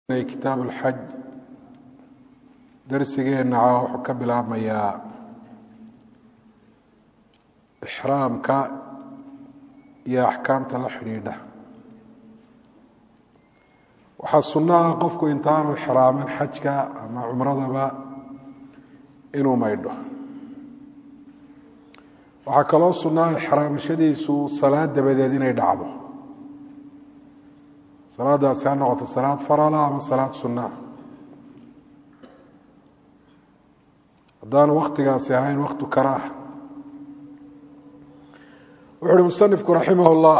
kitaab اlxaj darsigeenna caa wuxuu ka bilaabmayaa ixraamka iyo axkaamta la xidhiidha waxaa sunno ah qofku intaanu ixraaman xajka ama cumradaba inuu maydho waxaa kaloo sunnaha ixraamashadiisu salaad dabadeed inay dhacdo salaadaasi ha noqoto salaad farala ama salaad sunaa haddaanu waktigaasi ahayn waktu karaaha wuxu uhi musanifku raximah اllah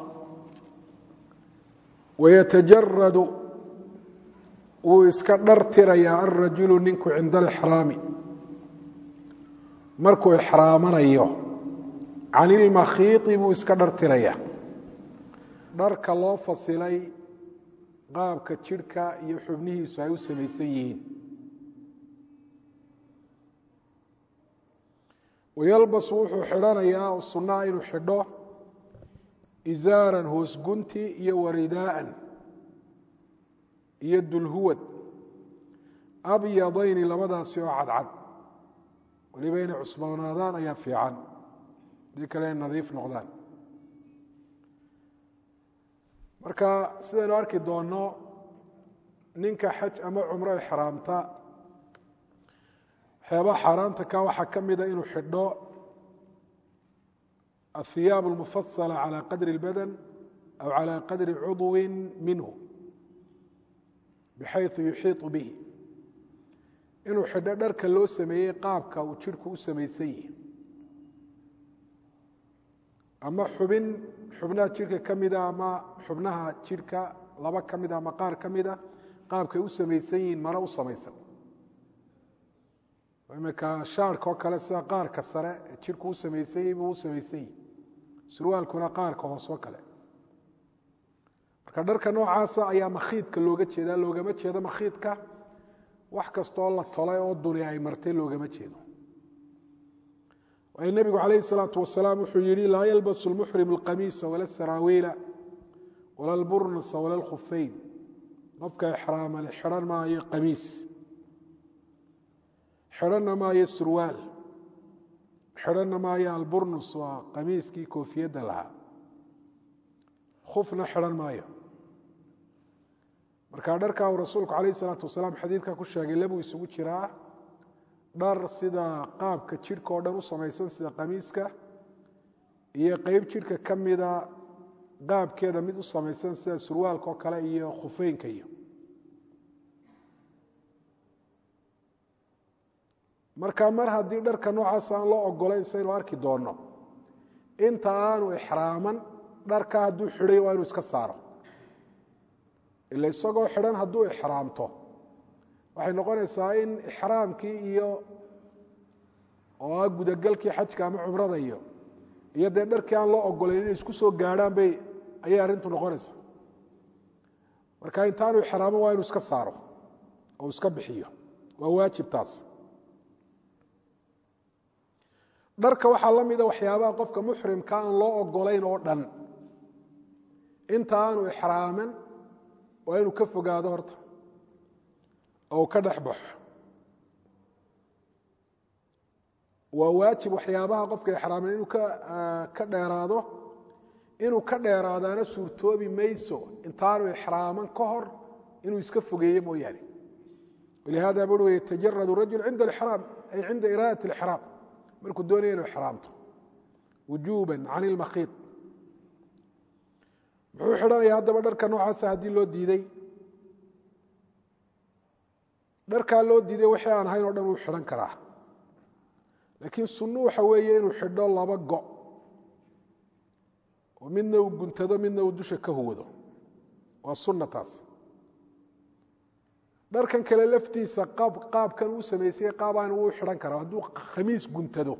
wayatajaradu wuu iska dhartirayaa alrajulu ninku cinda alixraami markuu ixraamanayo can ilmakhiiطi buu iska dhartirayaa dharka loo fasilay qaabka jidhka iyo xubnihiisu ay u samaysan yihiin wayalbasu wuxuu xidhanayaa oo sunnaha inuu xidho isaaran hoosgunti iyo waridaa'an iyo dulhuwad abyadayni labadaasi oo cadcad weliba inay cusboonaadaan ayaa fiican hadii kale ay nadiif noqdaan marka sidaynu arki doonno ninka xaj ama cumro ixraamta waxyaabaha xaaraanta ka waxaa ka mida inuu xidho ahiyaab اlmufasala calى qadri اlbadan aw calى qadri cudwi minhu bixayثu yuxiiطu bihi inuu xidho dharka loo sameeyey qaabka uu jidhku u samaysan yihi ama xubin xubnaha jidhka ka mida ama xubnaha jidhka laba ka mida ama qaar ka mida qaabkay u samaysan yihiin maro u samaysan imika shaarka oo kale sida qaarka sare ee jidhku u samaysan yahi buu u samaysan yihi surwaalkuna qaarka hoos oo kale marka dharka noocaasa ayaa makhiidka looga jeedaa loogama jeedo makhiidka wax kastaoo la tolay oo duni ay martay loogama jeedo waayo nebigu calayhi salaatu wasalaam wuxuu yihi laa yalbasu lmuxrim alqamiisa wala saraawiila wala alburnasa wala alkhufeyn qofka ixraamale xidhan maayo qamiis xidhanna maayo surwaal xidhanna maayo alburnus waa qamiiskii koofiyadda lahaa khufna xidhan maayo marka dharka uu rasuulku calayhi salaatu wasalaam xadiidka ku sheegay labuu isugu jiraa dhar sida qaabka jidhka oo dhan u samaysan sida qamiiska iyo qeyb jidhka ka mida qaabkeeda mid u samaysan sida surwaalka oo kale iyo khufeynka iyo marka mar haddii dharka noocaas aan loo ogolayn saynu arki doonno inta aanu ixraaman dharka hadduu xidhay waa inuu iska saaro ila isagoo xidhan hadduu ixraamto waxay noqonaysaa in ixraamkii iyo oo ah gudagalkii xajka ama cumrada iyo iyo dee dharkii aan loo ogolayn inay isku soo gaadhaan bay ayay arrintu noqonaysaa marka intaanu ixraaman waa inuu iska saaro oo iska bixiyo waa waajib taas dharka waxaa la mida waxyaabaha qofka muxrimka aan loo ogolayn oo dhan inta aanu ixraaman waa inuu ka fogaado horta oo ka dhex baxo waa waajib waxyaabaha qofka ixraaman inuu ka dheeraado inuu ka dheeraadaana suurtoobi mayso intaanu ixraaman ka hor inuu iska fogeeyo mooyaane walihada bui yatajarad rajul cinda alixraam ay cinda iraadat alixraam markuu doonaya inuu ixraamto wujuuba can ilmakhiid muxuu xidhanaya haddaba dharka noocaasa haddii loo diiday dharkaa loo diiday wixii aan ahayn oo dhan wuu xidhan karaa laakiin sunnu waxa weeye inuu xidho laba go oo midna uu guntado midna uu dusha ka huwado waa sunna taas dharkan kale laftiisa qaab qaabkan uu samaysay qaabaan wuu xidhan karaa hadduu khamiis guntado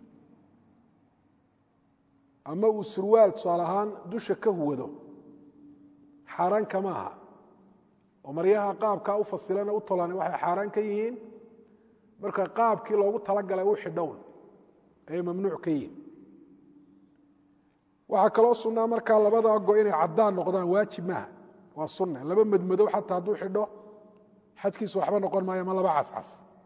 ama uu surwaal tusaale ahaan dusha ka huwado xaaraan kama aha oo maryaha qaabkaa u fasilana u tolan waxay xaaraan ka yihiin marka qaabkii loogu talagalay u xidhown ayay mamnuuc ka yihiin waxaa kaloo sunnaa markaa labada go inay caddaan noqdaan waajib maaha waa sunne laba madmadow xataa hadduu xidho xajkiisu waxba noqon maayo ma laba cascas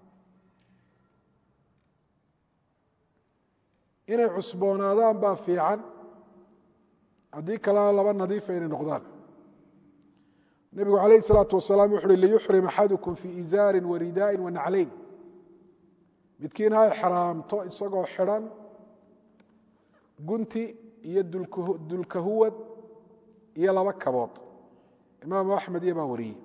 inay cusboonaadaan baa fiican haddii kalena laba nadiifa inay noqdaan nebigu calayh isalaatu wasalaam wuxu uhi liyuxrim axadukum fii izaarin wa ridaain wa naclayn midkiin ha exraamto isagoo xidhan gunti iyo dulkahuwad iyo laba kabood imaamu axmed iyo baa wariyey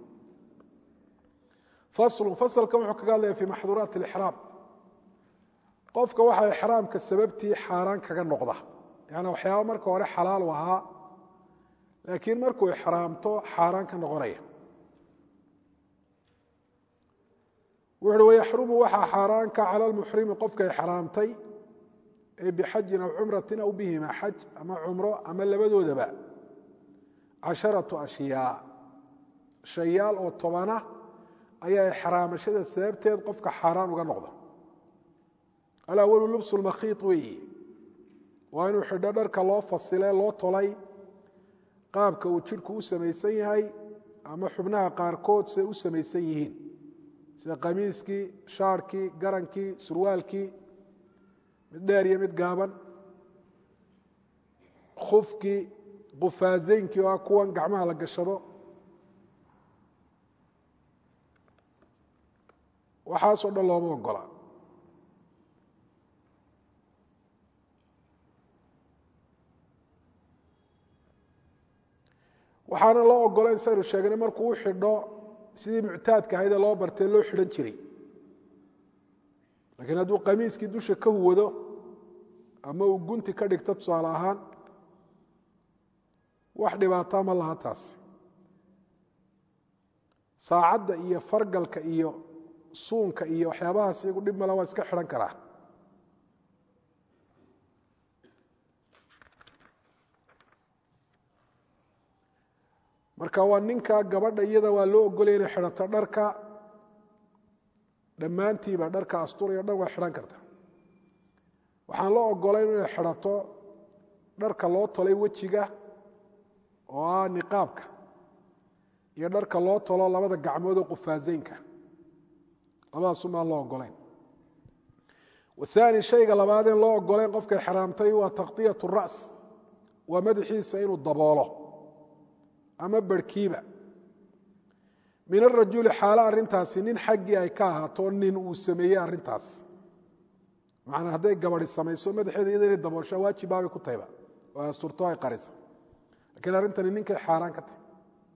faslu fasalkan wuxuu kaga hadlaya fi maxduuraati alixraam qofka waxaa ixraamka sababtii xaaraan kaga noqda yaani waxyaaba marka hore xalaal u ahaa laakiin markuu ixraamto xaaraan ka noqonaya wuxu uhi wayaxrumu waxaa xaaraanka cala lmuxrimi qofka ixraamtay ee bixajin aw cumratin aw bihima xaj ama cumro ama labadoodaba casharatu ashyaa shayaal oo tobana ayaa ixraamashada sababteed qofka xaaraan uga noqda alawalu lubsu lmakhiid weeyi waa inuu xidho dharka loo fasile loo tolay qaabka uu jidhku u samaysan yahay ama xubnaha qaarkood siday u samaysan yihiin sida qamiiskii shaarhkii garankii surwaalkii mid dheer iyo mid gaaban khufkii qufaazeynkii oo ah kuwan gacmaha la gashado waxaasoo dhan looma ogola waxaana loo ogola in saynu sheegnay markuu u xidho sidii muctaadka ahayd ee loo bartay loo xidhan jiray laakiin hadduu qamiiskii dusha ka huwado ama uu gunti ka dhigto tusaale ahaan wax dhibaataa ma laha taas saacadda iyo fargalka iyo suunka iyo waxyaabahaas iyagu dhib male waa iska xidhan karaa marka waa ninka gabadha iyada waa loo ogolaya inay xidhato dharka dhammaantiiba dharka asturayo dhan waa xidhan karta waxaan loo ogolayn inay xidhato dharka loo tolay wejiga oo ah niqaabka iyo dharka loo tolo labada gacmood oo qufaazeynka labadaasumaan loo ogolayn wathani shayga labaadeen loo ogolayn qofkay xaraamtay waa takطiyat الra's waa madaxiisa inuu daboolo ama barhkiiba min arajuli xaalo arrintaasi nin xaggii ay ka ahaato nin uu sameeyey arrintaas macanaa hadday gabadi samayso madaxeeda iyada inay daboosha waajibbaabay ku tahayba oo ay asturto ay qarisa lakiin arrintani ninkay xaaraan ka tahay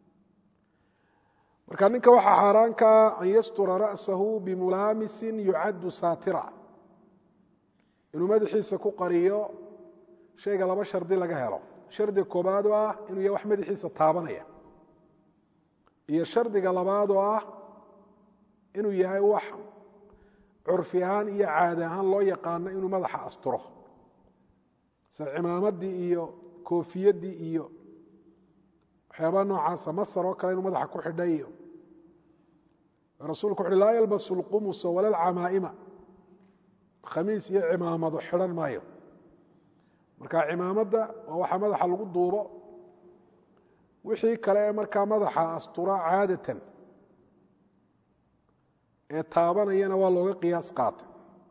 marka ninka waxaa xaaraan kaa an yastura ra'sahu bimulaamisin yucaddu saatira inuu madaxiisa ku qariyo shayga laba shardi laga helo shardiga koobaad oo ah inuu yahay wax madaxiisa taabanaya iyo shardiga labaad oo ah inuu yahay wax curfi ahaan iyo caadi ahaan loo yaqaano inuu madaxa asturo sida cimaamaddii iyo koofiyaddii iyo waxyaabaha noocaasa masar oo kale inuu madaxa ku xidhay iyo rasuulku wuxuuhi laa yalbasu lqumusa wala alcamaa'ima khamiis iyo cimaamado xidhan maayo marka cimaamadda waa waxa madaxa lagu duubo wixii kale ee markaa madaxa astura caadatan ee taabanayana waa looga qiyaas qaatay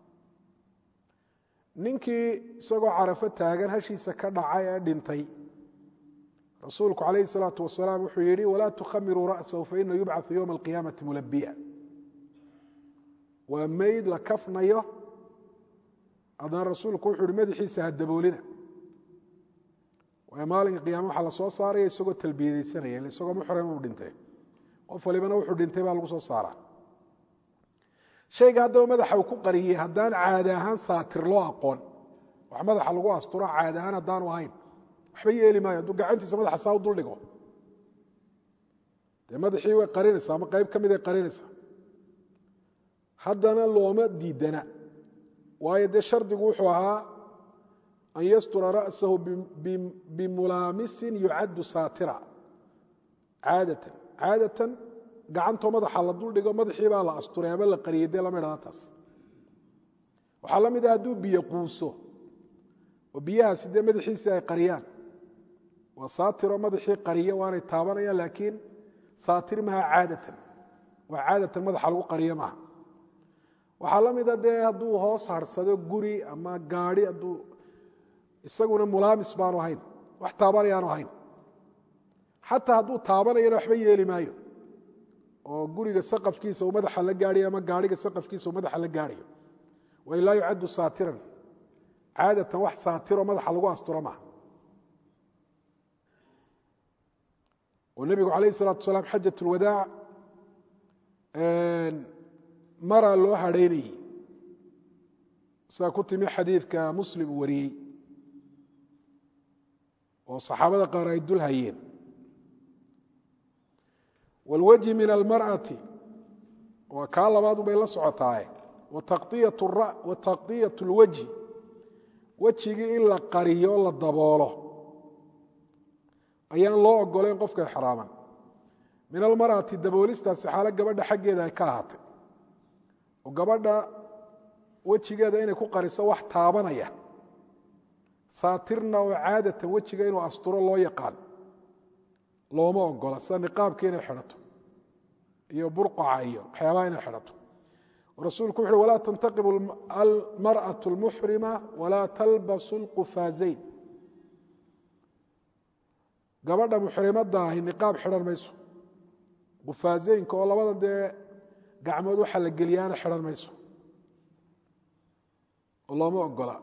ninkii isagoo carafo taagan hashiisa ka dhacay ee dhintay rasuulku calayhi salaatu wasalaam wuxuu yidhi walaa tukhamiruu ra'sahu faina yubcau yowma alqiyaamati mulabiya waa meyd la kafnayo haddana rasuulku wuxuu yihi madaxiisa ha daboolina waayo maalinka qiyama waxaa la soo saaraya isagoo talbiyadaysanaya isagoo muxrima uu dhintay qof walibana wuxuu dhintay baa lagu soo saaraa shayga haddaba madaxa uu ku qariyey haddaan caadi ahaan saatir loo aqoon wax madaxa lagu asturo caadi ahaan haddaanu ahayn waxba yeeli maayo hadduu gacantiisa madaxa saa u duldhigo dee madaxii way qarinaysaa ama qayb ka mid ay qarinaysaa haddana looma diidana waayo dee shardigu wuxuu ahaa an yastura ra'sahu bimulaamisin yucaddu saatira caadatan caadatan gacantoo madaxa la duldhigo madaxii baa la asturay ama la qariyey dee lama idhahda taas waxaa la mid ah hadduu biyo quuso oo biyahaasi dee madaxiisii ay qariyaan waa saatiro madaxii qariya waanay taabanayaan laakiin saatir maha caadatan waa caadatan madaxa lagu qariyo maaha waxaa la mida dee hadduu hoos harsado guri ama gaadhi hadduu isaguna mulaamis baanu ahayn wax taabanayaanu ahayn xataa hadduu taabanayana waxba yeeli maayo oo guriga saqafkiisa uu madaxa la gaadhayo ama gaadhiga saqafkiisa uu madaxa la gaadhayo way laa yucaddu saatiran caadatan wax saatiro madaxa lagu asturo maaha oo nebigu calayh isalaatu salaam xajat lwadaac maraa loo hadhaynayey sidaa ku timi xadiidka muslim uu wariyey oo saxaabada qaar ay dul hayeen wاlwajhi min almarأati waa kaa labaadu bay la socotaaye wataqطiyaة اlwajhi wejigii in la qariyo la daboolo ayaan loo ogolayn qofka exraaman min almarأati daboolistaasi xaalo gabadha xaggeeda ay ka ahaatay oo gabadha wejigeeda inay ku qariso wax taabanaya saatirna oo caadatan wejiga inuu asturo loo yaqaan looma ogola sida niqaabka inay xidhato iyo burqaca iyo waxyaabaha inay xidhato rasuulku wuxu uhi walaa tantaqibu almarأaة اlmuxrima walaa talbasu اlqufaazayn gabadha muxrimadda ahi niqaab xidhan mayso qufaazeynka oo labada dee gacmood waxa la geliyaana xidhan mayso oo looma ogola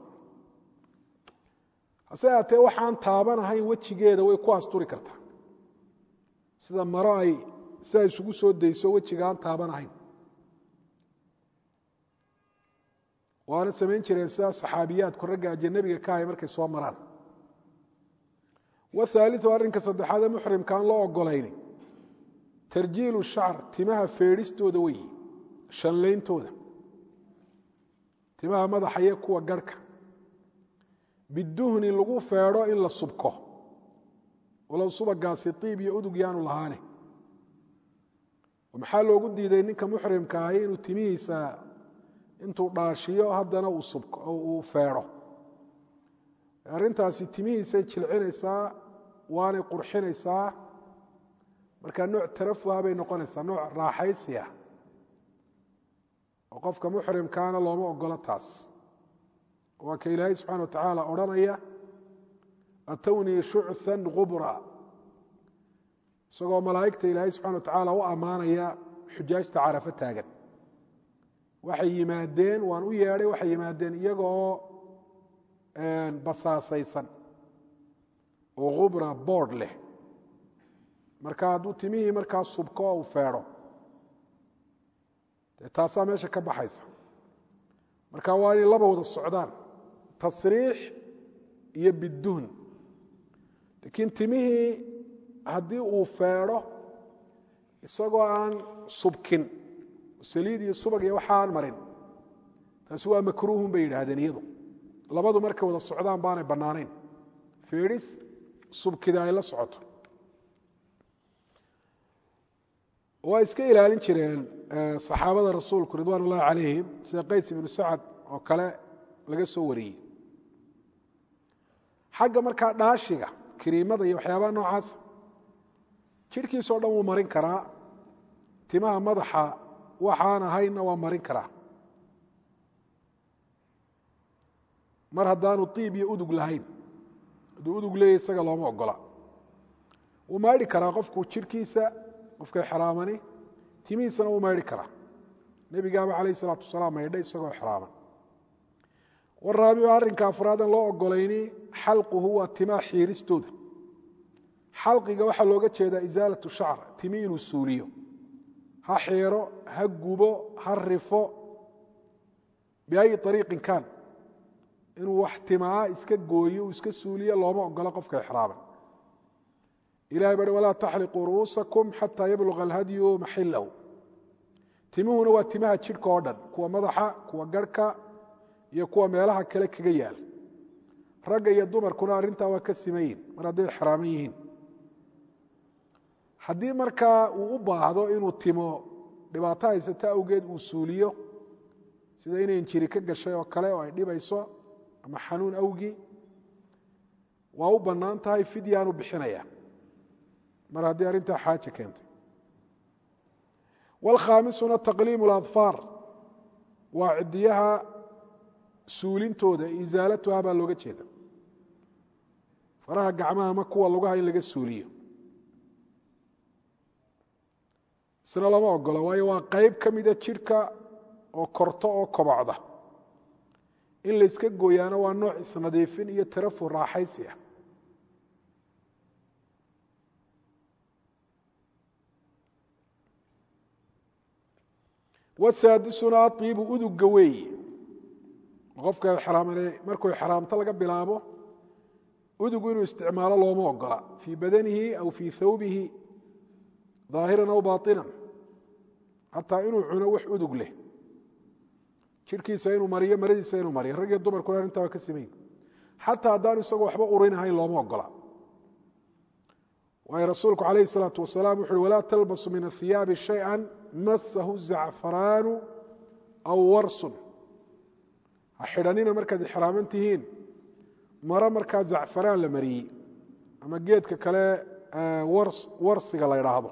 hase aatee waxaan taabanahayn wejigeeda way ku asturi kartaa sida maro ay sidaa isugu soo dayso wejiga aan taabanahayn waana samayn jireen sidaa saxaabiyaadku ragga ajanabiga ka ahay markay soo maraan wathaaliu arrinka saddexaad ee muxrimkaan loo ogolayni tarjiilu shacr timaha feedhistooda weyi shanlayntooda timaha madaxa iyo kuwa garhka biduhni lagu feedho in la subko walow subagaasi iib iyo udug yaanu lahaane maxaa loogu diiday ninka muxrimka ahi inuu timihiisa intuu dhaashiyo haddana uu feedho arrintaasi timihiisay jilcinaysaa waanay qurxinaysaa markaa nooc tarafuha bay noqonaysaa nooc raaxaysiya oo qofka muxrimkaana looma ogolo taas waa ka ilaahay subxana wa tacaala odhanaya atownii shuchan gubra isagoo malaa'igta ilaahay subxana wa tacaala u ammaanaya xujaajta carafo taagan waxay yimaadeen waan u yeedhay waxay yimaadeen iyagoo basaasaysan oo khubra boodh leh marka hadduu timihii markaa subko uu feedho dee taasaa meesha ka baxaysa marka waa inay laba wada socdaan tasriix iyo biduhn laakiin timihii haddii uu feedho isagoo aan subkin saliid iyo subag iyo waxa aan marin taasi waa makruuhun bay yidhaahdeen iyadu labadu markay wada socdaan baanay bannaanayn feedhis subkida ay la socoto waa iska ilaalin jireen saxaabada rasuulku ridwaan ullahi calayhim sida qays ibnu sacad oo kale laga soo wariyey xagga markaa dhaashiga kiriimada iyo waxyaabaha noocaasa jidhkiisao dhan wuu marin karaa timaha madaxa waxaan ahaynna waa marin karaa mar haddaanu iib iyo udug lahayn hadduu udug leeyahy isaga looma ogola wuu maydhi karaa qofku jidhkiisa qofka xraamani timihiisana wuu maydhi karaa nebigaaba calayh isalaatu wasalaam maydhay isagoo xraaman waraabicu arrinka afraadan loo ogolayni xalquhu waa timaa xiiristooda xalqiga waxaa looga jeedaa isaalatu shacr timi inuu suuliyo ha xiiro ha gubo ha rifo biayi ariiqin kaan inuu wax timaa iska gooyo uu iska suuliyo looma ogolo qofka exraaman ilahay bari walaa taxliquu ru'uusakum xataa yabluga alhadyu maxilahu timuhuna waa timaha jidhka oo dhan kuwa madaxa kuwa garhka iyo kuwa meelaha kale kaga yaal ragga iyo dumarkuna arrintaa waa ka simayin mar hadday xraaman yihiin haddii markaa uu u baahdo inuu timo dhibaato haysata awgeed uu suuliyo sida inay injiri ka gashay oo kale oo ay dhibayso ama xanuun awgii waa u bannaan tahay fidyaanu bixinaya mar haddii arrintaa xaaje keentay wاlkhaamisuna taqliim اladfaar waa cidiyaha suulintooda isaalatuha baa looga jeeda faraha gacmaha ma kuwa lugaha in laga suuliyo isna lama ogolo waayo waa qeyb ka mida jidhka oo korto oo kobocda in layska gooyaana waa nooc isnadiifin iyo tarafu raaxaysi ah wasaadisuna aiibu uduga weeye qofka markuu xraamto laga bilaabo udugu inuu isticmaalo looma ogola fii badanihi aw fii thawbihi ظaahiran aw baطinan xataa inuu cuno wax udug leh jidhkiisa inuu mariyo maradiisa inuu mariyo rag iyo dumarkuna arrintaa waa ka simayn xataa haddaanu isagoo waxba urinahayn looma ogola waayo rasuulku calayhi الsalaaةu wasalaam wuxu uhi walaa talbasu min athiyaabi shayئa masahu zacfaraanu aw warsun ha xidhanina markaad ixraaman tihiin maro markaa zacfaraan la mariyey ama geedka kale warsiga la ydhaahdo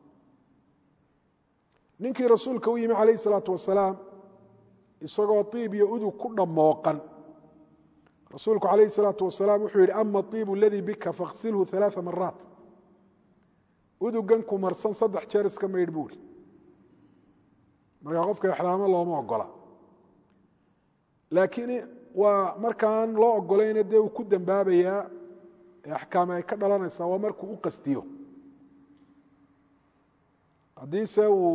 ninkii rasuulka u yimi calayh الsalaatu wasalaam isagoo iib iyo udug ku dhammooqan rasuulku calayh الsalaatu wasalaam wuxuu yihi ama iibu aladii bika fakhsilhu ثalaaثa maraat udugan ku marsan saddex jeer iska maydh buuri markaa qofka ixraamo looma ogola laakiin waa markaan loo ogolayna dee uu ku dembaabayaa ee axkaame ay ka dhalanaysaa waa markuu u qastiyo haddiise uu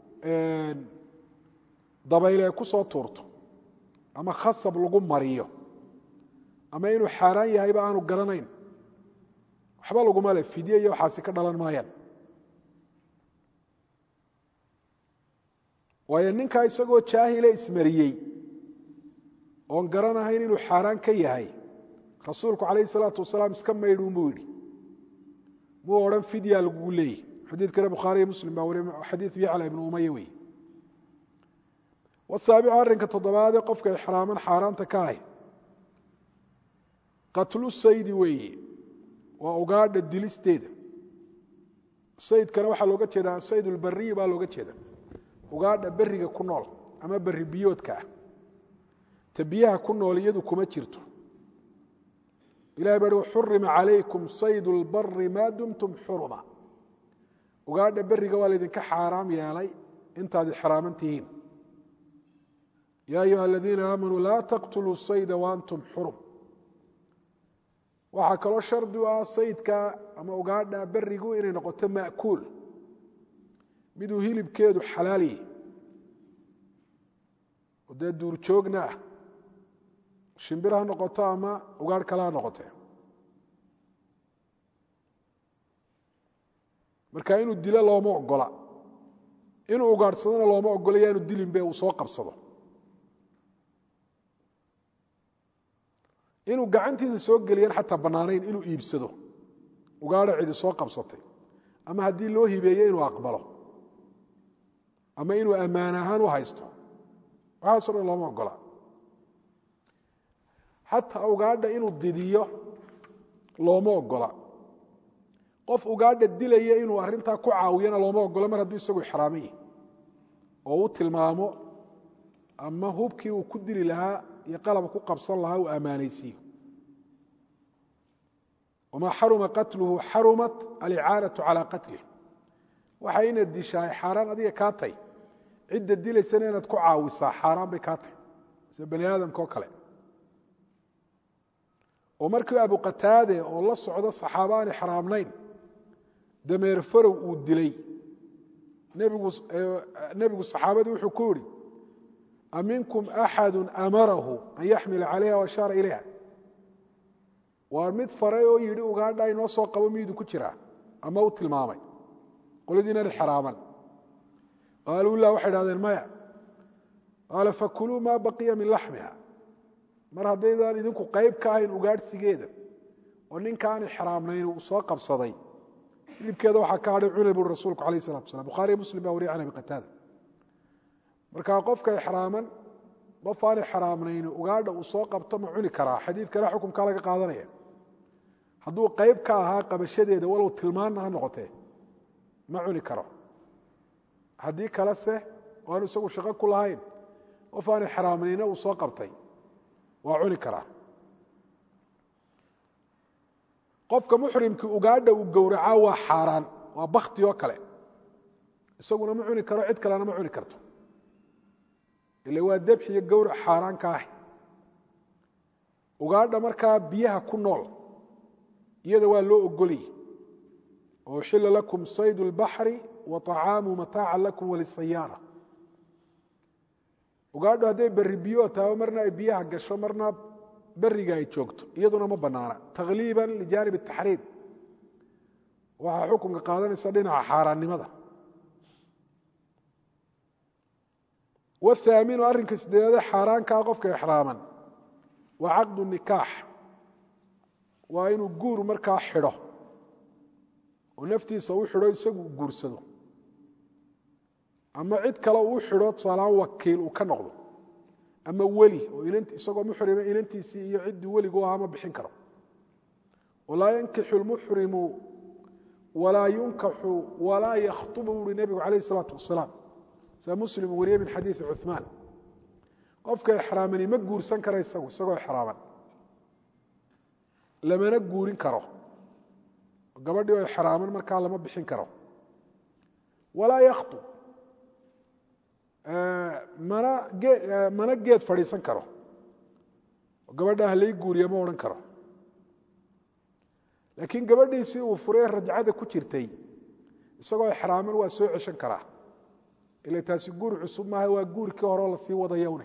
dabayle ay ku soo tuurto ama khasab lagu mariyo ama inuu xaaraan yahayba aanu garanayn waxba laguma le fidye iyo waxaasi ka dhalan maayaan waayo ninkaa isagoo jaahile ismariyey oon garanahayn inuu xaaraan ka yahay rasuulku calayh salaatu wasalaam iska maydhuun buu yidhi muu odhan fidya lagugu leeyahy xadiidkana bukhaariyo muslim baa wariy xadiid yacla ibnu umaya wey wasaabicu arrinka toddobaadee qofka ixraaman xaaraanta ka ahy qatlu saydi weeye waa ugaadha dilisteeda saydkana waxaa looga jeedaa asayd ulbariyi baa looga jeeda ugaadha beriga ku nool ama beri biyoodka ah ta biyaha ku nool iyadu kuma jirto ilahay baa hi xurima calaykum sayd lbari maa dumtum xuruma ugaadha beriga waa laydinka xaaraam yeelay intaad ixraaman tihiin yaa ayuha aladiina aamanuu laa taqtuluu sayda waantum xurum waxaa kaloo shardi u ah saydka ama ugaadha berigu inay noqoto ma'kuul miduu hilibkeedu xalaal yahy oo dee duurjoogna ah shimbir ha noqoto ama ugaadh kale ha noqotee marka inuu dilo looma ogola inuu ugaadhsadona looma ogola yaanu dilinbe uu soo qabsado inuu gacantiisa soo geliyaan xataa bannaanayn inuu iibsado ugaadha cidi soo qabsatay ama haddii loo hibeeye inuu aqbalo ama inuu ammaan ahaan u haysto waxaaso dhan looma ogola xataa ugaadha inuu didiyo looma ogola qof ugaadha dilaya inuu arrintaa ku caawiyana looma ogola mar hadduu isagu ixraaman yahi oo u tilmaamo ama hubkii uu ku dili lahaa iyo qalab ku qabsan lahaa uu ammaanaysiiyo wamaa xaruma qatluhu xarumat alicaanatu calaa qatlih waxa inaad dishaay xaaraan adiga kaa tay cidda dilaysana inaad ku caawisaa xaaraan bay kaa tay sida bani aadamka oo kale oo markii abu qataade oo la socdo saxaaba aan ixraamnayn dameer farow uu dilay nebigu saxaabadii wuxuu ku yihi aminkum axadu amarahu an yaxmila calayha o ashaara ilayha waa mid faray oo yidhi ugaadha inoo soo qabo miydu ku jiraa ama u tilmaamay qoladiinan ixraaman qaaluu la waxay dhahdeen maya qaala fakuluu maa baqiya min laxmiha mar haddaydaan idinku qayb ka ahayn ugaadhsigeeda oo ninkaan ixraamnayn uu soo qabsaday hilibkeeda waxaa ka hadhay cunay buuri rasuulku alayh salatu waslam bukhariyo muslim baa wariya can abi qataada markaa qofka ixraaman qof aan ixraamnayn ugaadha uu soo qabto ma cuni karaa xadiidkana xukumkaa laga qaadanaya hadduu qayb ka ahaa qabashadeeda walow tilmaanna ha noqotee ma cuni karo haddii kale se o aanu isagu shaqo ku lahayn qof aan ixraamnina uu soo qabtay waa cuni karaa qofka muxrimkii ugaadha uu gowracaa waa xaaraan waa bakti oo kale isaguna ma cuni karo cid kalena ma cuni karto ila waa debxi iyo gowrac xaaraan ka ah ugaadha markaa biyaha ku nool iyada waa loo ogoliyey oo uxila lakum saydu اlbaxri wa طacaamu mataaca lakum walisayaara ugaadho hadday berri biyo taabo marna ay biyaha gasho marna beriga ay joogto iyaduna ma banaana takliiba lijaanib الtaxriim waxaa xukunka qaadanaysa dhinaca xaaraannimada wthaaminu arrinka sideedaade xaaraankaa qofka ixraaman waa caqdu nikaax waa inuu guur markaa xidho oo naftiisa u xidho isagu u guursado ama cid kale uu xidho tusaalahaan wakiil uu ka noqdo ama weli oo isagoo muxrima inantiisii iyo ciddii weligu ahaa ma bixin karo walaa yankixu lmuxrimu walaa yunkaxu walaa yakhtubu uhi nebigu calayh isalaatu wasalaam sia muslim wariye min xadiidi cuثmaan qofka ixraamani ma guursan kara isagu isagoo ixraaman lamana guurin karo gabadhii oo ixraaman markaa lama bixin karo walaa yakhtub mana gee mana geed fadhiisan karo gabadha halay guuriya ma odhan karo laakiin gabadhiisii uu furay rajcada ku jirtay isagoo ixraaman waa soo ceshan karaa ila taasi guur cusub maaha waa guurkii horeo lasii wadayowne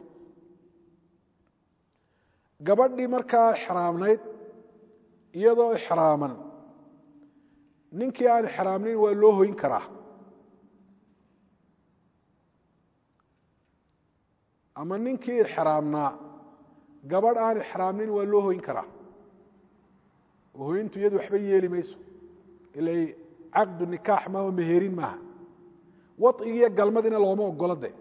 gabadhii markaa ixraamnayd iyadoo ixraaman ninkii aan ixraamnayn waa loo hoyn karaa ama ninkii ixraamnaa gabadh aan ixraamnayn waa loo hoyn karaa oo hoyntu iyadu waxba yeeli mayso ila caqdu nikaax maaho meherin maaha waطigiiyo galmadina looma ogolo de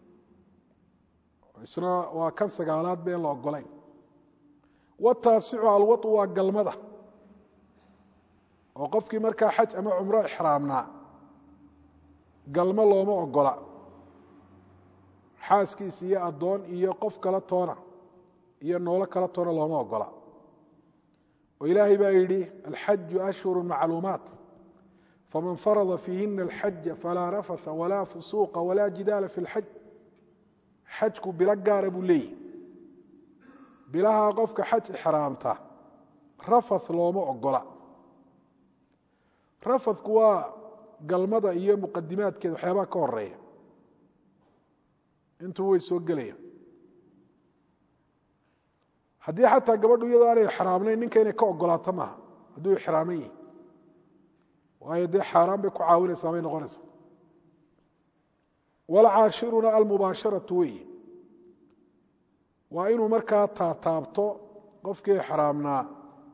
isna waa kan sagaalaad ba en la ogolayn wataasicu alwaطu waa galmada oo qofkii markaa xaj ama cumro ixraamnaa galmo looma ogola xaaskiis iyo addoon iyo qof kala toona iyo noolo kala toona looma ogola oo ilaahay baa yidhi alxaju ashhuru macluumaat faman farada fiihina alxaja falaa rafatha walaa fusuuqa walaa jidaala fi اlxaj xajku bilo gaara buu leeyihi bilahaa qofka xaj ixraamta rafath looma ogola rafathku waa galmada iyo muqadimaadkeeda waxyaabaha ka horeeya intuu way soo gelaya haddii xataa gabadhu iyadoo aanay ixraamnayn ninka inay ka ogolaato maaha hadduu ixraaman yihi waayo dee xaaraan bay ku caawinaysaa bay noqonaysaa walcaashiruna almubaasharatu weeye waa inuu markaa taataabto qofkii ixraamnaa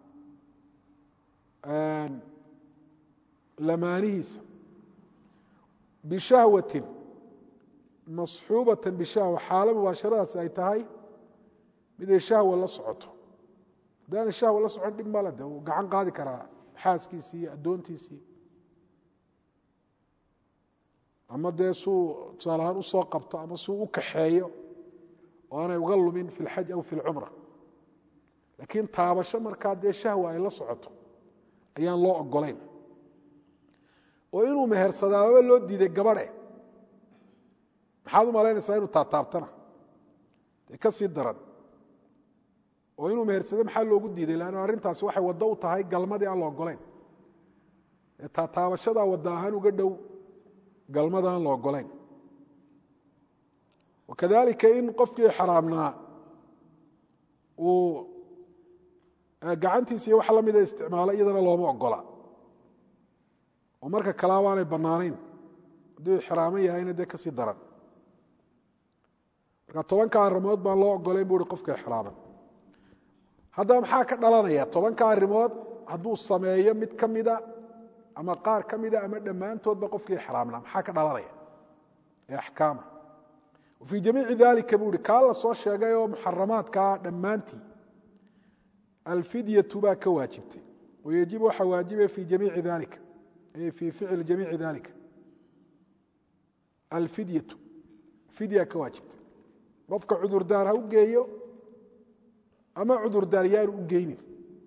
lamaanihiisa bishahwatin masxuubatan bishahwa xaalo mubaasharadaasi ay tahay miday shahwa la socoto haddaana shahwa la socon dhib male de uu gacan qaadi karaa xaaskiisii iyo addoontiisii ama dee suu tusaale ahaan usoo qabto ama suu u kaxeeyo oo aanay uga lumin fi اlxaj aw fi اlcumra laakiin taabasho markaa dee shahwa ay la socoto ayaan loo ogolayn oo inuu mehersadaababa loo diiday gabadhe maxaad u malaynaysaa inuu taataabtana dee ka sii daran oo inuu mehersado maxaa loogu diiday lanno arrintaasi waxay waddo u tahay galmadii aan la ogolayn ee taataabashadaa wadda ahaan uga dhow galmada aan la ogolayn wakadalika in qofkii xaraamnaa uu gacantiisa iyo wax la mida isticmaalo iyadana looma ogola oo marka kalaaba aanay bannaanayn hadduu ixraaman yahayna dee kasii daran marka tobanka arrimood baan loo ogolayn bu uhi qofka ixraaman haddaba maxaa ka dhalanaya tobanka arrimood hadduu sameeyo mid ka mida ama qaar ka mida ama dhammaantoodba qofkii ixraamnaa maxaa ka dhalanaya ee axkaama fii jamiici dalika buu ihi kaa la soo sheegay oo muxaramaadkaa dhammaantii alfidyatu baa ka waajibtay wayajibu waxaa waajibaya fii jamiici dalika ay fii ficli jamiici dalika alfidyatu fidya ka waajibta qofka cudurdaar ha u geeyo ama cudurdaar yaanu u geynin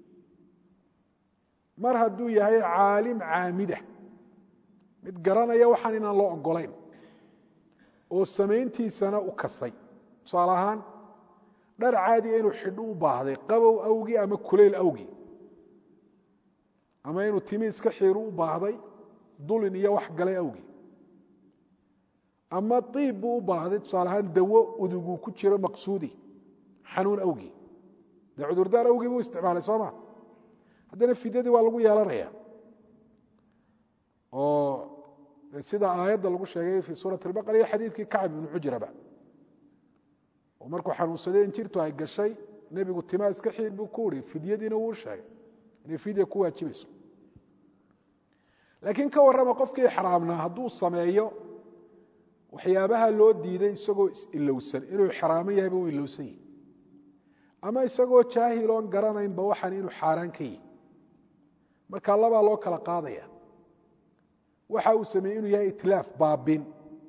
mar hadduu yahay caalim caamida mid garanaya waxaan inaan loo ogolayn oo samayntiisana u kasay tusaale ahaan dhar caadiga inuu xidho u baahday qabow awgii ama kulayl awgii ama inuu timi iska xiiru u baahday dulin iyo wax galay awgii ama iib buu u baahday tusaale ahaan dawo uduguu ku jiro maqsuudi xanuun awgii dee cudurdaar awgii buu isticmaalay soo ma haddana fidyadii waa lagu yeelanaya oo sida aayadda lagu sheegay fii suurati albaqara iyo xadiidkii kacb ibnu xujraba oo markuu xanuunsaday in jirtu ay gashay nebigu timaa iska xiir buu ku uri fidyadiina wuu sheegay inay fidya ku waajibayso laakiin ka warrama qofkii ixraamnaa hadduu sameeyo waxyaabaha loo diiday isagoo is-ilowsan inuu ixraaman yahayba uu ilowsan yihi ama isagoo jaahil oon garanaynba waxaan inuu xaaraan ka yihi marka labaa loo kala qaadaya waxa uu sameeyey inuu yahay itlaaf baabin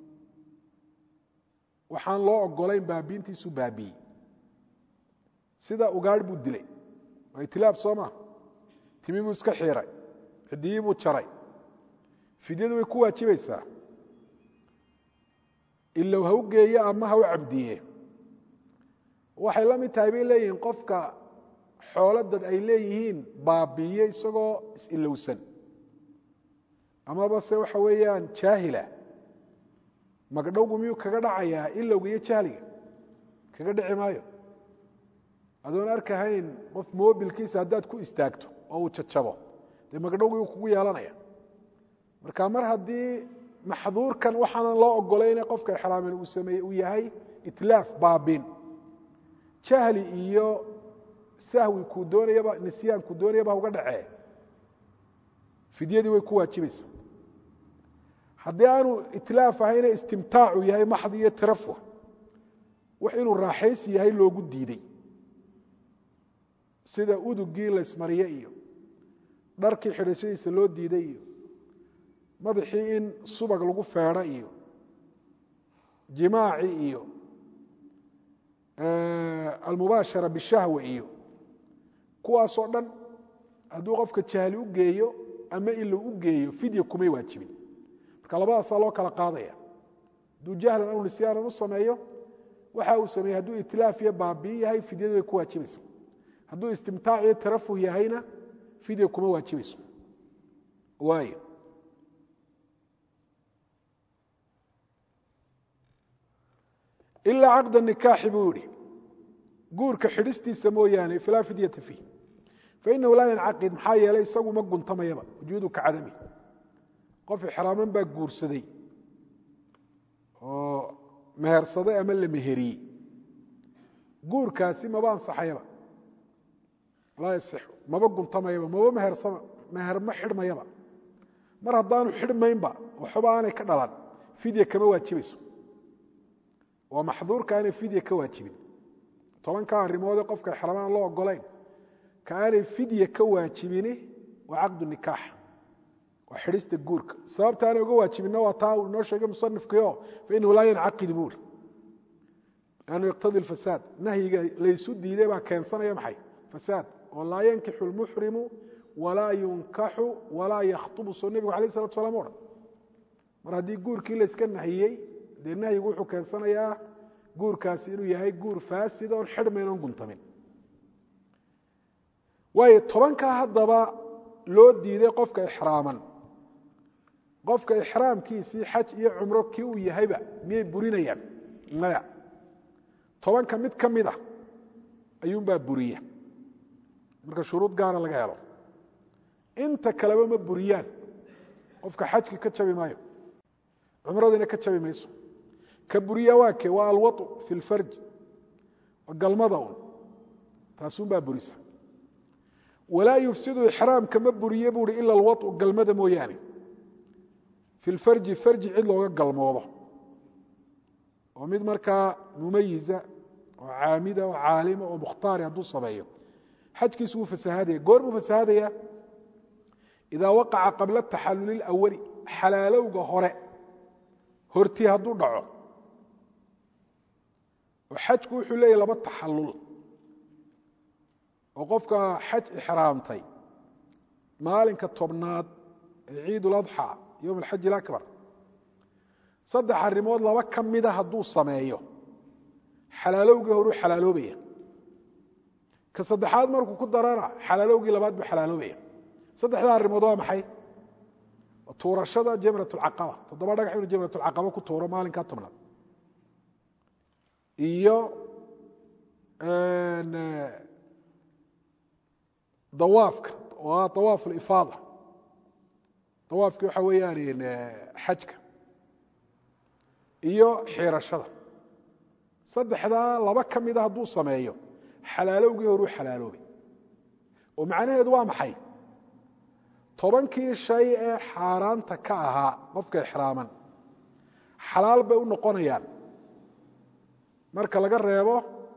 waxaan loo ogolayn baabiintiisu baabiyey sida ugaadh buu dilay waa itlaaf soo maa timi buu iska xiiray cidiyii buu jaray fidyadu way ku waajibaysaa ilow ha u geeye ama ha u cabdiye waxay la mid tahay bay leeyihiin qofka xoolo dad ay leeyihiin baabiiye isagoo is-ilowsan amaba se waxa weeyaan jaahila magdhowgu miyuu kaga dhacayaa ilowga iyo jahliga kaga dhici maayo adoon arkahayn qof mobilkiisa haddaad ku istaagto oo uu jajabo dee magdhowgii uu kugu yeelanaya marka mar haddii maxduurkan waxaanan loo ogolayne qofka ixraamin uu sameeyey uu yahay itlaaf baabin jahli iyo sahwi kuu doonayaba nisyaan kuu doonayaba uga dhacee fidyadii way ku waajibaysaa haddii aanu itlaaf ahayne istimtaacu yahay maxdi iyo tarafuh wax inuu raaxaysi yahay loogu diiday sida udugii laysmariye iyo dharkii xidhashadiisa loo diiday iyo madaxii in subag lagu feedho iyo jimaaci iyo almubaashara bishahwa iyo kuwaasoo dhan hadduu qofka jahli u geeyo ama ilow u geeyo fidya kumay waajibin marka labadaasaa loo kala qaadaya hadduu jahlan aw nisyaanan u sameeyo waxa uu sameeyey hadduu itlaaf iyo baabiin yahay fidyadu way ku waajibaysa hadduu istimtaac iyo tarafuh yahayna fidya kuma waajibayso waayo ilaa caqda nikaaxi buu yihi guurka xidhistiisa mooyaane falaa fidyata fiih fainahu laa yancaqid maxaa yeelay isagu ma guntamayaba wujuudu ka cadami qof ixraaman baa guursaday oo mehersaday ama la meheriyey guurkaasi maba ansaxayaba laa yasixu maba guntamayaba maba mehersama meher ma xidhmayaba mar haddaanu xidhmaynba waxba aanay ka dhalan fidya kama waajibayso waa maxduurka aanay fidya ka waajibin tobanka arrimoodee qofka ixraamaan loo ogolayn ka aanay fidya ka waajibini waa caqdu nikaax waa xidhista guurka sababta aanay uga waajibinna waa taa uu inoo sheegay musanifkiio fainahu laa yancaqid buuri lannu yaqtadi lfasaad nahyiga laysu diiday baa keensanaya maxay fasaad oo laa yankixu lmuxrimu walaa yunkaxu walaa yakhtubu soo nebigu alayh salatu salam o dhan mar haddii guurkii layska nahiyey dee nahyigu wuxuu keensanayaa guurkaasi inuu yahay guur faasid oon xidhmayn oon guntamin waayo tobankaa haddaba loo diiday qofka ixraaman qofka ixraamkiisii xaj iyo cumro kii uu yahayba miyay burinayaan maya tobanka mid ka mid a ayuunbaa buriya marka shuruud gaara laga helo inta kaleba ma buriyaan qofka xajki ka jabi maayo cumradiina ka jabi mayso ka buriya waa ke waa alwau fi lfarji galmada un taasunbaa burisa walaa yufsidu ixraamka ma buriye buui ila alwau galmada mooyaane fi lfarji farji cid looga galmoodo oo mid markaa mumayiza oo caamida oo caalima oo mukhtaari hadduu sameeyo xajkiisu wuu fasahadaya goor buu fasahadaya idaa waqaca qabla taxaluli اlawali xalaalowga hore hortii hadduu dhaco oo xajku wuxuu leeyahy laba taxallul oo qofka xaj ixraamtay maalinka tobnaad ee ciid uladxa yowm alxaji alakbar saddex arrimood laba ka mida hadduu sameeyo xalaalowgii horuu xalaaloobaya ka saddexaad markuu ku darana xalaalowgii labaad buu xalaaloobaya saddexdaa arrimood waa maxay tuurashada jamrat lcaqaba toddoba dhagax inuu jamrat lcaqaba ku tuuro maalinkaa tobnaad iyo dawaafka oo ah dawaaf lifaada dawaafki waxa weeyaan xajka iyo xiirashada saddexdaa laba ka mida hadduu sameeyo xalaalowgii horuu xalaaloobay oo macnaheedu waa maxay tobankii shay ee xaaraanta ka ahaa qofka ixraaman xalaal bay u noqonayaan marka laga reebo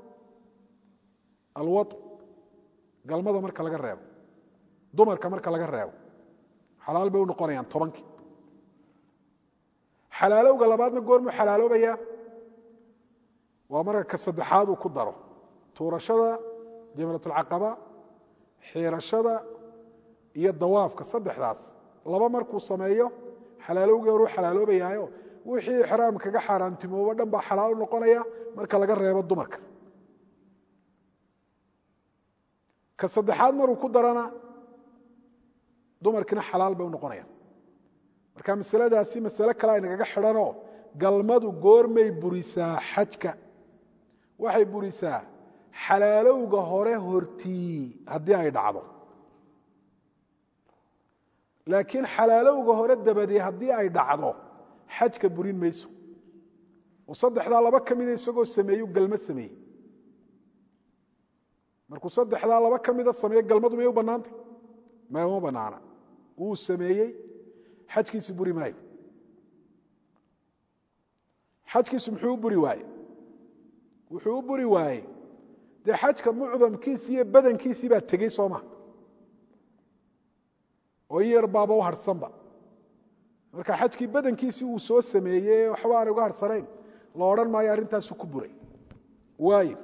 alwad galmada marka laga reebo dumarka marka laga reebo xalaal bay u noqonayaan tobankii xalaalowga labaadna goormuu xalaaloobayaa waa marka ka saddexaad uu ku daro tuurashada jamratulcaqaba xiirashada iyo dawaafka saddexdaas laba markuu sameeyo xalaalowgii horuu xalaaloobayaayo wixii ixraam kaga xaaraantimoobo dhan baa xalaal u noqonaya marka laga reebo dumarka ka saddexaad maruu ku darana dumarkiina xalaal bay u noqonayaan marka masaladaasi masale kale aynagaga xidhanoo galmadu goormay burisaa xajka waxay burisaa xalaalowga hore hortii haddii ay dhacdo laakiin xalaalowga hore dabadee haddii ay dhacdo xajka burin mayso oo saddexdaa laba ka mida isagoo sameeyu galmo sameeyey markuu saddexdaa laba ka mida sameeye galmadu may u bannaantay may uma bannaana wuu sameeyey xajkiisi buri maayo xajkiisu muxuu u buri waaye wuxuu u buri waayey dee xajka mucdamkiisi iyo badankiisii baa tegey soo maha oo in yar baaba u harhsanba marka xajkii badankiisii uu soo sameeyey waxba aanay uga harhsanayn la odhan maayo arrintaasu ku buray waayo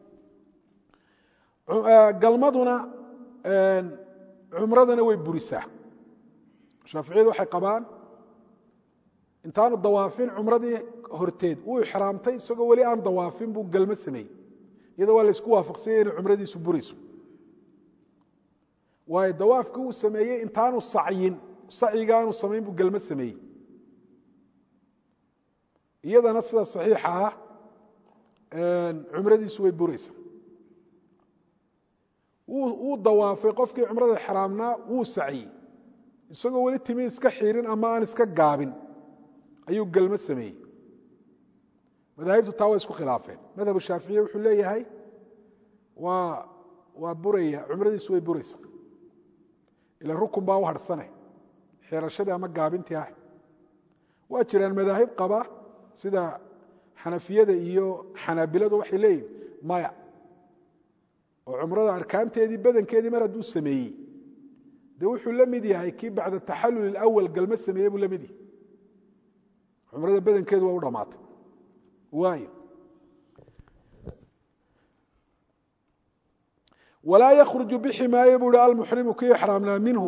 galmaduna cumradana way burisaa shaaficiyadu waxay qabaan intaanu dawaafin cumradii horteed uu ixraamtay isagoo weli aan dawaafin buu galmo sameeyey iyadoo waa laysku waafaqsanyay inay cumradiisu burayso waayo dawaafkii uu sameeyey intaanu sacyin sacyigaanu samayn buu galmo sameeyey iyadana sida saxiixa ah cumradiisu way buraysa wuu dawaafay qofkii cumrada xraamnaa wuu sacyey isagoo weli timi iska xiirin ama aan iska gaabin ayuu galmo sameeyey madaahibtu taa waa isku khilaafeen madhabu shaaficiya wuxuu leeyahay waa waa buraya cumradiisu way buraysa ila rukun baa u harhsane xirashadii ama gaabintii ah waa jiraan madaahib qaba sida xanafiyada iyo xanaabiladu waxay leeyihin maya oo cumrada arkaanteedii badankeedii mar hadduu sameeyey de wuxuu la mid yahay kii bacda taxalul awal galmo sameeyey buu la mid yahay cumrada badankeedu waa u dhammaatay waayo walaa yakruju bixi maayo buu hi almuxrimu kii ixraamnaa minhu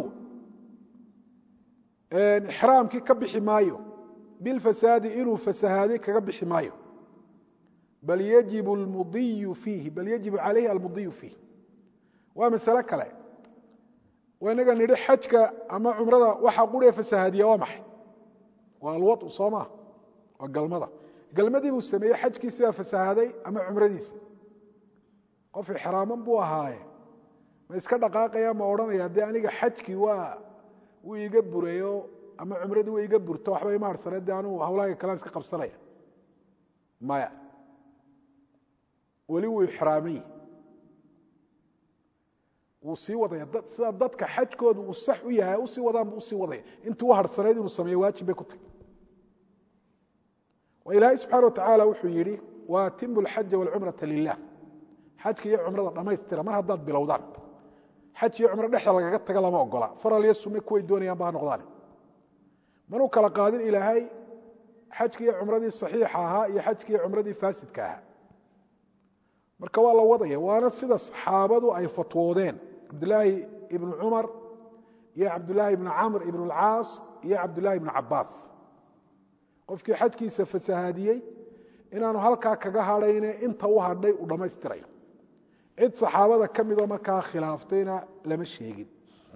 ixraamkii ka bixi maayo bilfasaadi inuu fasahaaday kaga bixi maayo bal yajib almudiyu fiihi bal yajibu calayhi almudiyu fiih waa masale kale waa inaga nidhi xajka ama cumrada waxaa quree fasahaadiya waa maxay waa alwau soo maa waa galmada galmadii buu sameeyey xajkiisi baa fasahaaday ama cumradiisa qof ixraaman buu ahaaye ma iska dhaqaaqaya ma odhanaya dee aniga xajkii waa wuu iga burayo ama cumradii way iga burto waxba ima harsane dee anuu hawlahayga kalaan iska qabsanaya maya weli wuu ixraamay wuu sii wadaya sida dadka xajkoodu uu sax u yahay usii wadaan buu usii wadaya intuu u harsanayd inuu sameeyo waajib bay ku tahy ilaahay subxana watacaala wuxuu yidhi waatimu alxaja walcumrata lilah xajka iyo cumrada dhammaystira mar haddaad bilowdaan xaj iyo cumro dhexda lagaga taga lama ogola faral iyo sunne kuway doonayaan ba ha noqdaan manuu kala qaadin ilaahay xajkii iyo cumradii saxiixa ahaa iyo xajkii iyo cumradii faasidka ahaa marka waa la wadaya waana sida saxaabadu ay fatwoodeen cabdulaahi ibnu cumar iyo cabdulaahi ibnu camr ibnu alcaas iyo cabdulaahi ibnu cabaas qofkii xajkiisa fasahaadiyey inaanu halkaa kaga hadhayne inta u hadhay uu dhammaystirayo cid saxaabada ka midoo markaa khilaaftayna lama sheegin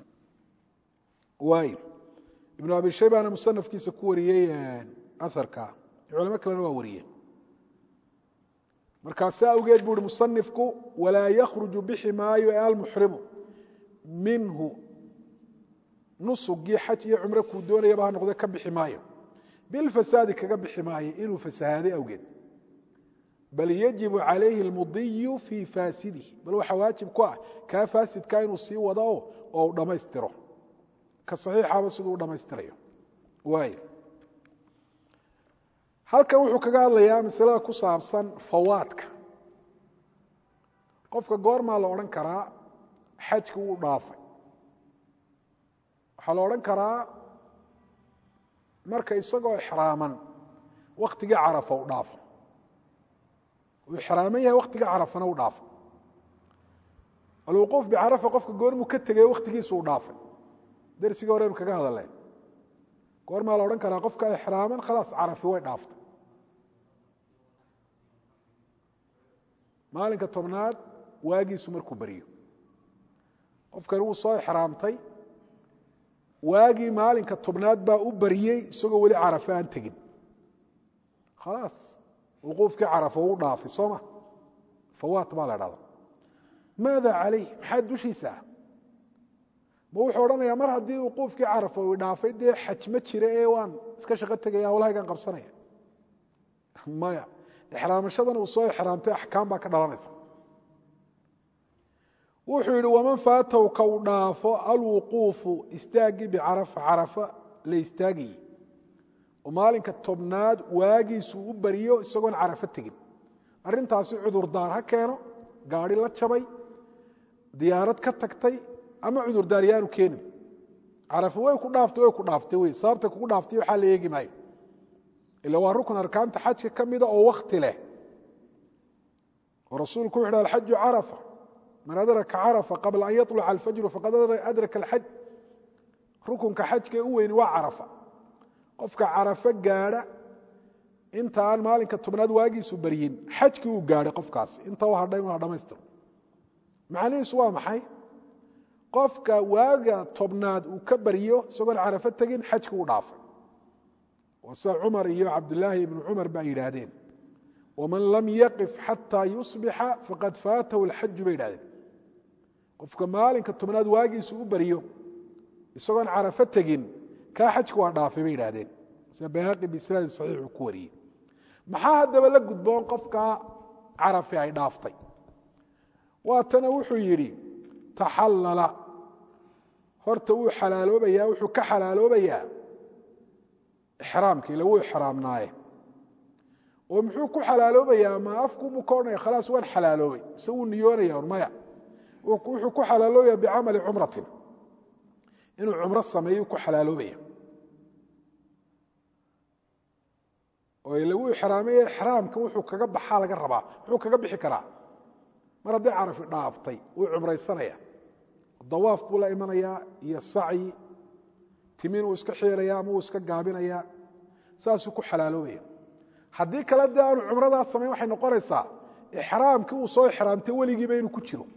waay ibnu abi shaybana musanafkiisa ku wariyey aharka culamo kalena waa wariyeen markaasi awgeed buu uhi musanifku walaa yakhruju bixi maayo ee almuxrimu minhu nusugii xaj iyo cumro kuu doonayaba ha noqde ka bixi maayo bilfasaadi kaga bixi maayo inuu fasahaaday awgeed bal yajibu calayhi almudiyu fii faasidihi bal waxaa waajib ku ah kaa faasidkaa inuu sii wado oo u dhammaystiro ka saxiixaba siduu u dhammaystirayo waay halkan wuxuu kaga hadlayaa masalada ku saabsan fawaadka qofka goormaa la odhan karaa xajki wuu dhaafay waxaa la odhan karaa marka isagoo ixraaman waktigii carafa u dhaafo uu ixraaman yahay waktigii carafana u dhaafo alwuquuf bicarafa qofka goormuu ka tegay waktigiisu u dhaafay dersigii horeynu kaga hadalay goormaa la odhan karaa qofka ixraaman khalaas carafi way dhaaftay maalinka tobnaad waagiisu markuu beriyo qofkani wuu soo ixraamtay waagii maalinka tobnaad baa u baryey isagoo weli carafa aan tegin khalaas wuquufkii carafa uu dhaafay soo ma fawaat baa la dhahda maada calayh maxaa dushiisa ah ma wuxuu odhanayaa mar haddii wuquufkii carafa uu dhaafay dee xaj ma jira ee waan iska shaqo tegaya hawlahaygaan qabsanaya maya ixraamashadana uu soo ixraamtay axkaam baa ka dhalanaysa wuxuu yidhi waman faataw ka u dhaafo alwuquufu istaagii bicarafa carafa la istaagayey oo maalinka tobnaad waagiisu u bariyo isagoon carafo tegin arrintaasi cudurdaar ha keeno gaadhi la jabay diyaarad ka tagtay ama cudurdaar yaanu keenin carafa way ku dhaaftay way ku dhaaftay wey sababta kugu dhaaftay waxaa la eegi maayo ila waa rukun arkaanta xajka ka mida oo wakti leh oo rasuulku wuxu uhi alxaju carafa man adraka carafa qabla an yaطluca alfajru faqad adraka alxaj rukunka xajka u weyni waa carafa qofka carafo gaadha inta aan maalinka tobnaad waagiisu baryin xajkii uu gaadhay qofkaasi inta u hadhay inu ha dhamaystiro macnihiisu waa maxay qofka waaga tobnaad uu ka baryo isagoon carafo tegin xajki u dhaafay waa sida cumar iyo cabdulaahi ibnu cumar ba yidhaahdeen waman lam yaqif xataa yusbixa faqad faatahu alxaju bay yidhahdeen qofka maalinka tobnaad waagiisu u baryo isagoon carafo tegin kaa xajka waa dhaafay bay yidhahdeen sida bayhaqi biisnaadin saxiix uu ku wariyey maxaa haddaba la gudboon qofka carafi ay dhaaftay waatana wuxuu yidhi taxallala horta wuu xalaaloobayaa wuxuu ka xalaaloobayaa ixraamka ila wuu ixraamnaaye oo muxuu ku xalaaloobayaa ma afkuubuu ka odhanaya khalaas waan xalaaloobay mise wuu niyoonaya un maya wuxuu ku xalaaloobaya bicamali cumratin inuu cumro sameeyu ku xalaaloobaya oo ila wuu ixraamaya ixraamka wuxuu kaga baxaa laga rabaa muxuu kaga bixi karaa mar hadday carafi dhaaftay wuu cumraysanaya dawaaf buu la imanayaa iyo sacyi timin uu iska xiiraya ama uu iska gaabinaya saasuu ku xalaaloobaya haddii kale dee aanu cumradaas samayn waxay noqonaysaa ixraamkii uu soo ixraamtay weligiiba inuu ku jiro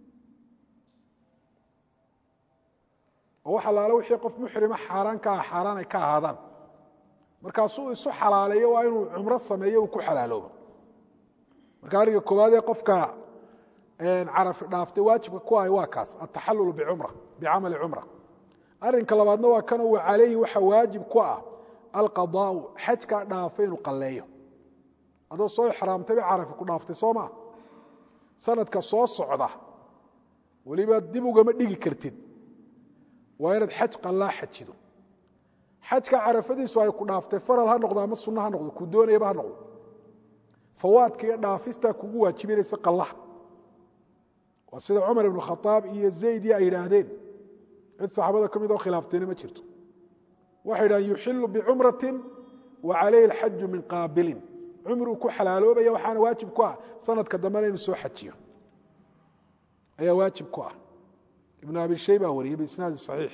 oo wax allaale wixii qof muxrima xaaraan ka ah xaaraan ay ka ahaadaan markaasuu isu xalaaleeyo waa inuu cumro sameeyo uu ku xalaaloobo marka arrinka koowaad ee qofka carafi dhaaftay waajibka ku ahay waa kaas ataxallul bicumra bicamali cumra arrinka labaadna waa kanoo wa calayhi waxa waajib ku ah alqadaau xajkaa dhaafay inuu qalleeyo adoo soo ixraamtay bay carafi ku dhaaftay soo maa sanadka soo socda weliba dib ugama dhigi kartid waa inaad xaj qallaa xajido xajka carafadiisu ay ku dhaaftay faral ha noqdo ama sunno ha noqdo kuu doonayaba ha noqdo fawaadka iyo dhaafistaa kugu waajibinaysa qallaha waa sida cumar ibnu khaaab iyo zaydii ay yidhaahdeen cid saxaabada ka mid oo khilaaftayna ma jirto waxay yidhahdeen yuxilu bicumratin wa calayhi alxaju min qaabilin cumruu ku xalaaloobaya waxaana waajib ku ah sanadka dambena inuu soo xajiyo ayaa waajib ku ah ibnu abi shayba wariyey biisnaadi saxiix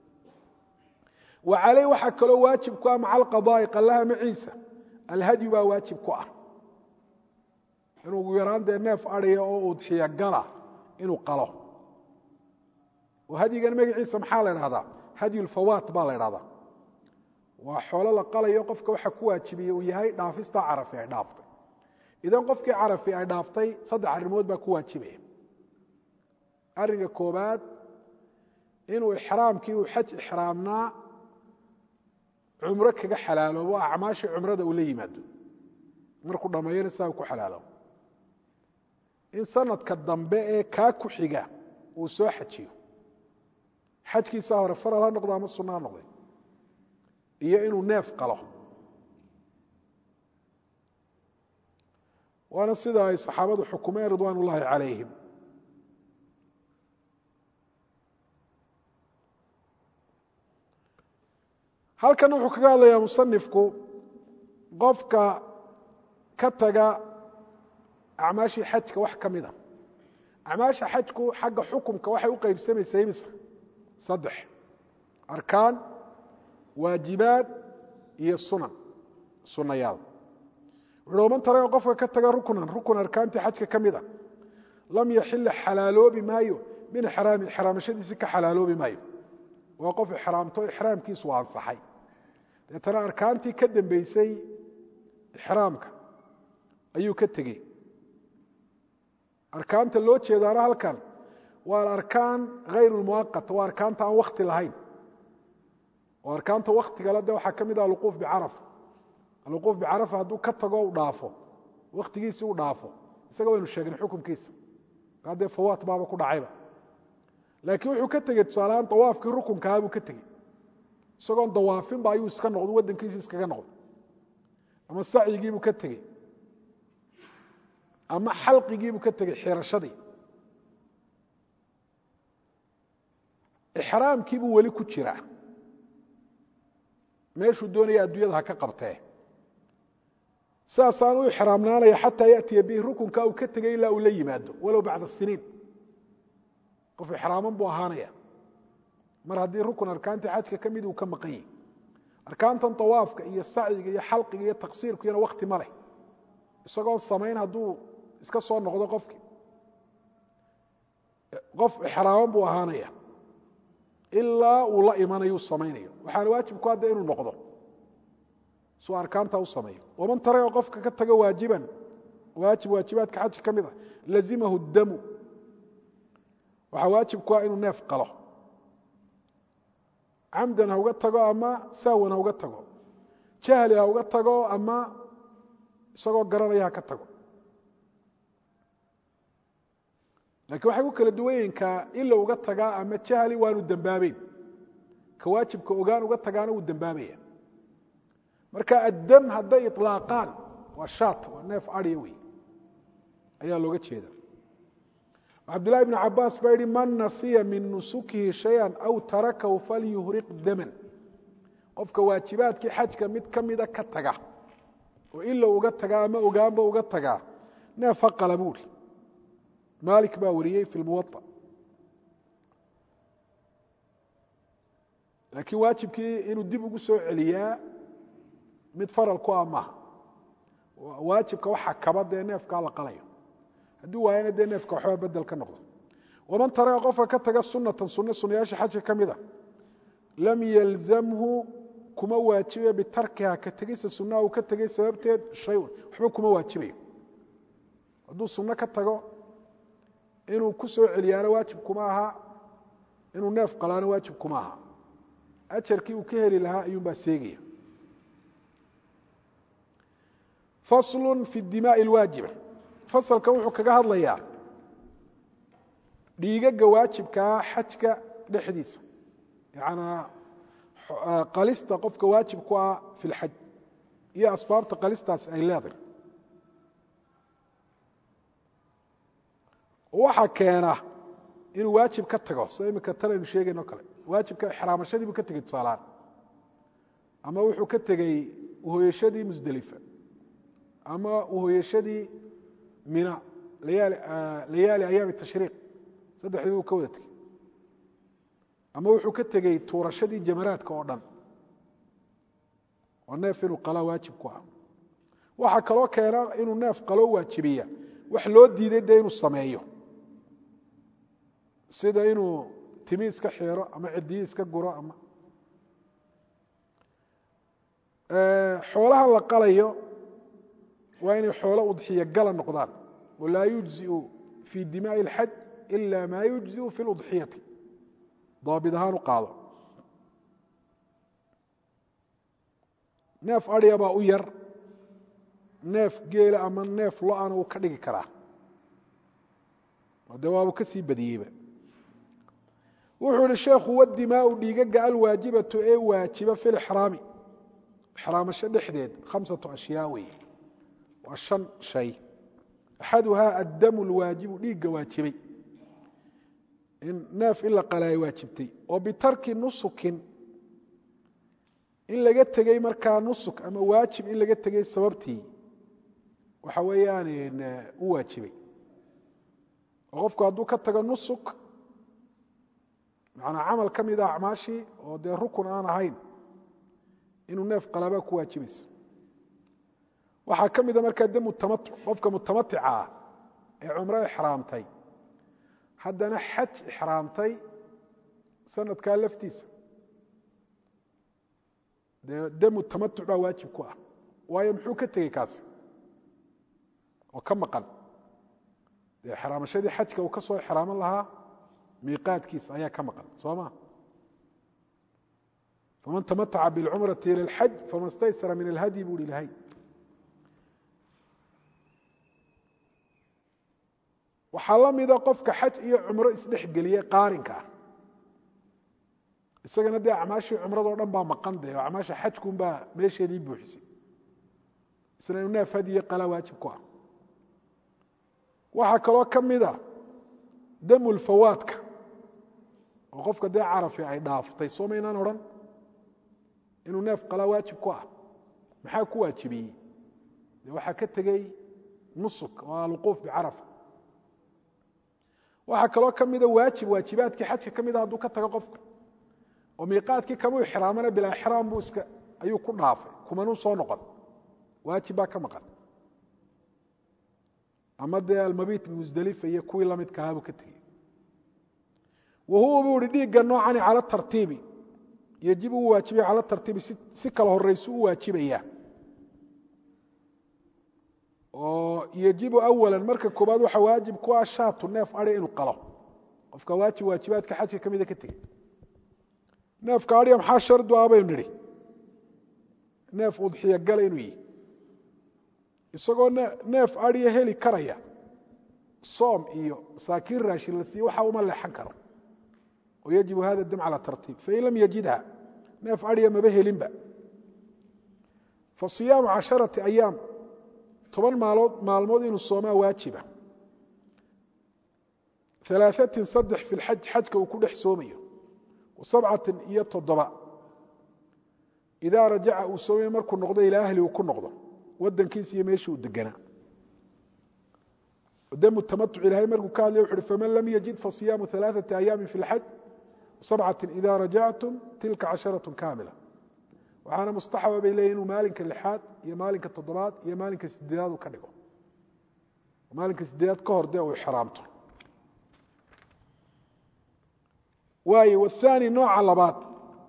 wa calayh waxaa kaloo waajib ku ah maca alqadaa'i qallaha maciisa alhadyu baa waajib ku ah inuu ugu yaraan dee neef adhiya oo udxiya gala inuu qalo oo hadyigan magaciisa maxaa la idhahdaa hadyu lfawaat baa la idhahdaa waa xoolo la qalayo qofka waxa ku waajibiye uu yahay dhaafistaa carafi ay dhaaftay idan qofkii carafi ay dhaaftay saddex arrimood baa ku waajibaya arrinka koobaad inuu ixraamkii uu xaj ixraamnaa cumro kaga xalaaloobo acmaashii cumrada uu la yimaado markuu dhammeeyana saa uu ku xalaaloobo in sanadka dambe ee kaa ku xiga uu soo xajiyo xajkiisaa hore faral ha noqdo ama sunno ha noqday iyo inuu neef qalo waana sida ay saxaabadu xukumeen ridwaan ullaahi calayhim halkan wuxuu kaga hadlayaa musanifku qofka ka taga acmaashii xajka wax ka mida acmaasha xajku xagga xukumka waxay u qaybsamaysaa imisa saddex arkaan waajibaad iyo sunan sunayaal wuxuuhi man taraga qofka ka taga ruknan rukun arkaantii xajka ka mida lam yaxila xalaaloobi maayo min ixraami ixraamashadiisi ka xalaaloobi maayo waa qof ixraamto ixraamkiisu ansaxay deetana arkaantii ka dambeysay ixraamka ayuu ka tegey arkaanta loo jeedaana halkan waa alarkaan hayr lmuwaqat waa arkaanta aan wakti lahayn oo arkaanta waktigale de waxaa ka mid ah alwuquuf bicarafa alwuquuf bicarafa hadduu ka tago u dhaafo waktigiisi u dhaafo isaga waynu sheegnay xukumkiisa haddee fawaat baaba ku dhacayba laakiin wuxuu ka tegey tusaalehaan dawaafkii rukunkahaa buu ka tegey isagoon dawaafinba ayuu iska noqdo waddankiisi iskaga noqdo ama sacyigiibuu ka tegey ama xalqigiibuu ka tegey xirashadii ixraamkiibuu weli ku jiraa meeshuu doonaya adduunyada ha ka qabtee saasaan u ixraamnaanaya xataa yatiya bihi rukunka uu ka tegey ilaa uu la yimaado walow bacda siniin qof ixraaman buu ahaanaya mar haddii rukun arkaantii xajka ka mid uu ka maqan yahi arkaantan awaafka iyo sacyiga iyo xalqiga iyo taqsiirkuyana wakti ma leh isagoon samayn hadduu iska soo noqdo qofkii qof ixraaman buu ahaanaya ilaa uu la imanayu samaynayo waxaana waajib ku hadda inuu noqdo suu arkaanta u sameeyo waman taraga qofka ka taga waajiban waajib waajibaadka xajka ka mid a lazimahu damu waxaa waajib ku ah inuu neef qalo camdan ha uga tago ama saawan ha uga tago jahli ha uga tago ama isagoo garanaya ha ka tago lakiin waxay ku kala duwan yihiin ka ila uga tagaa ama jahli waanu dembaabeyn ka waajibka ogaan uga tagaana wuu dembaabaya marka addam hadday iطlaaqaan waa shaat waa neef adya wey ayaa looga jeeda cabdulahi bn cabaas baa yihi man nasiya min nusukihi shaya aw tarakahu falyuhriq daman qofka waajibaadkii xajka mid ka mida ka taga oo ila uga tagaa ama ogaanba uga tagaa neef ha qala buuri malik baa wariyey fi lmuwaطa laakiin waajibkii inuu dib ugu soo celiyaa mid faral ku ah maaha waajibka waxa kaba dee neefkaa la qalayo hadduu waayana dee neefka waxbaa bedel ka noqdo waman taraga qofka ka taga sunatan sunno sunayaasha xajka ka mid a lam yalzamhu kuma waajibayo bitarkiha ka tegista sunnaha uu ka tegay sababteed shayun waxba kuma waajibayo hadduu sunno ka tago inuu ku soo celiyaana waajib kuma aha inuu neef qalaana waajib kuma aha ajarkii uu ka heli lahaa ayuunbaa seegaya faslu fi dimaai lwaajiba fasalkan wuxuu kaga hadlayaa dhiigaga waajibkaa xajka dhexdiisa yanaa qalista qofka waajib ku ah fi lxaj iyo asbaabta qalistaas ay leedahay waxaa keena inuu waajib ka tago sida imika tanaynu sheegayno kale waajibka ixraamashadii buu ka tegey tusaalahaan ama wuxuu ka tegey uhoyashadii musdelifa ama uhoyashadii mina layaali ayaami tashriiq saddexdii buu ka wada tegey ama wuxuu ka tegey tuurashadii jamaraadka oo dhan oo neef inuu qalaa waajib ku ah waxaa kaloo keena inuu neef qaloo waajibiya wax loo diiday dee inuu sameeyo sida inuu timi iska xeero ama cidiyi iska guro ama xoolahan la qalayo waa inay xoolo udxiya gala noqdaan walaa yujziu fii dimaaءi اlxaj ila maa yujziu fi اludxiyati daabid ahaan u qaado neef adya baa u yar neef geela ama neef lo-ana uu ka dhigi karaa de waabuu ka sii badiyeyba wuxuu yihi sheekhu wadimaau dhiigaga alwaajibatu ee waajiba fi lixraami ixraamasho dhexdeed khamsatu ashyaa wey waa shan shay axaduhaa addamu lwaajibu dhiigga waajibay in neef in la qalaayo waajibtay oo bitarki nusukin in laga tegey markaa nusuk ama waajib in laga tegey sababtii waxa weeyaan u waajibay oo qofku hadduu ka tago nusuk manaa camal ka mida acmaashii oo dee rukun aan ahayn inuu neef qalaabaa ku waajibaysa waxaa ka mida markaa de mutamatu qofka mutamatica ah ee cumro ixraamtay haddana xaj ixraamtay sanadkaa laftiisa dee demu tamatuc baa waajib ku ah waayo muxuu ka tegey kaasi oo ka maqan dee ixraamashadii xajka uu ka soo ixraaman lahaa miiqaadkiisa ayaa ka maqan soo ma faman tamataca biاlcumrati ilى اlxaj fama staysara min alhadyi bu hi ilahay waxaa la mida qofka xaj iyo cumro isdhexgeliye qaarinka ah isagana dee acmaashii cumradoo dhan baa maqan de oo acmaasha xajkunbaa meesheedii buuxisay isna inu neef hadiye qalaa waajib ku ah waxaa kaloo ka mida damulfawaadka oo qofka dee carafi ay dhaaftay soo maynaan odhan inuu neef qalaa waajib ku ah maxaa ku waajibiyey de waxaa ka tegey nusuk oo alwuquuf bicarafa waxaa kaloo ka mida waajib waajibaadkii xajka ka mida hadduu ka tago qofka oo miiqaadkii kamuu ixraamana bilaa ixraam buu iska ayuu ku dhaafay kumanuu soo noqon waajib baa ka maqan ama dee almabiit bimusdelifa iyo kuwii lamidka ahaa buu ka tegey wa huwa buu ihi dhiigga noocani cala tartiibi yejib uu waajibaya cala tartiibi si kala horaysu u waajibaya oo yejibu awala marka koobaad waxaa waajib ku ah shaatu neef adhi inuu qalo qofka waajib waajibaadka xajka ka mida ka tegey neefka adhiga maxaa shardu ah baynu nidhi neef udxiya gala inuu yihi isagoo neef adhiya heli karaya soom iyo masaakiin raashin la siiye waxa uma leexan karo oo yajibu hada dam cala tartiib fain lam yajidha neef adhiya maba helinba fa siyaamu casharati ayaam toban maalood maalmood inuu soomaa waajiba alaaثatin saddex fi lxaj xajka uu ku dhex soomayo sabcatin iyo toddoba idaa rajaca uu soomay markuu noqdo ilaa ahli uu ku noqdo wadankiisa iyo meeshii uu deganaa damu tamatuc ilahay markuu ka hadlay wuxu uhi faman lam yajid fasiyaamu alaaثati ayaami fi اlxaj sabcatin ida rajactum tilka casharaة kaamila waxaana mustaxaba bay leeyihin inuu maalinka lixaad iyo maalinka toddobaad iyo maalinka sideedaad uu ka dhigo maalinka sideedaad ka hor dee uu ixraamto waayo wathani nooca labaad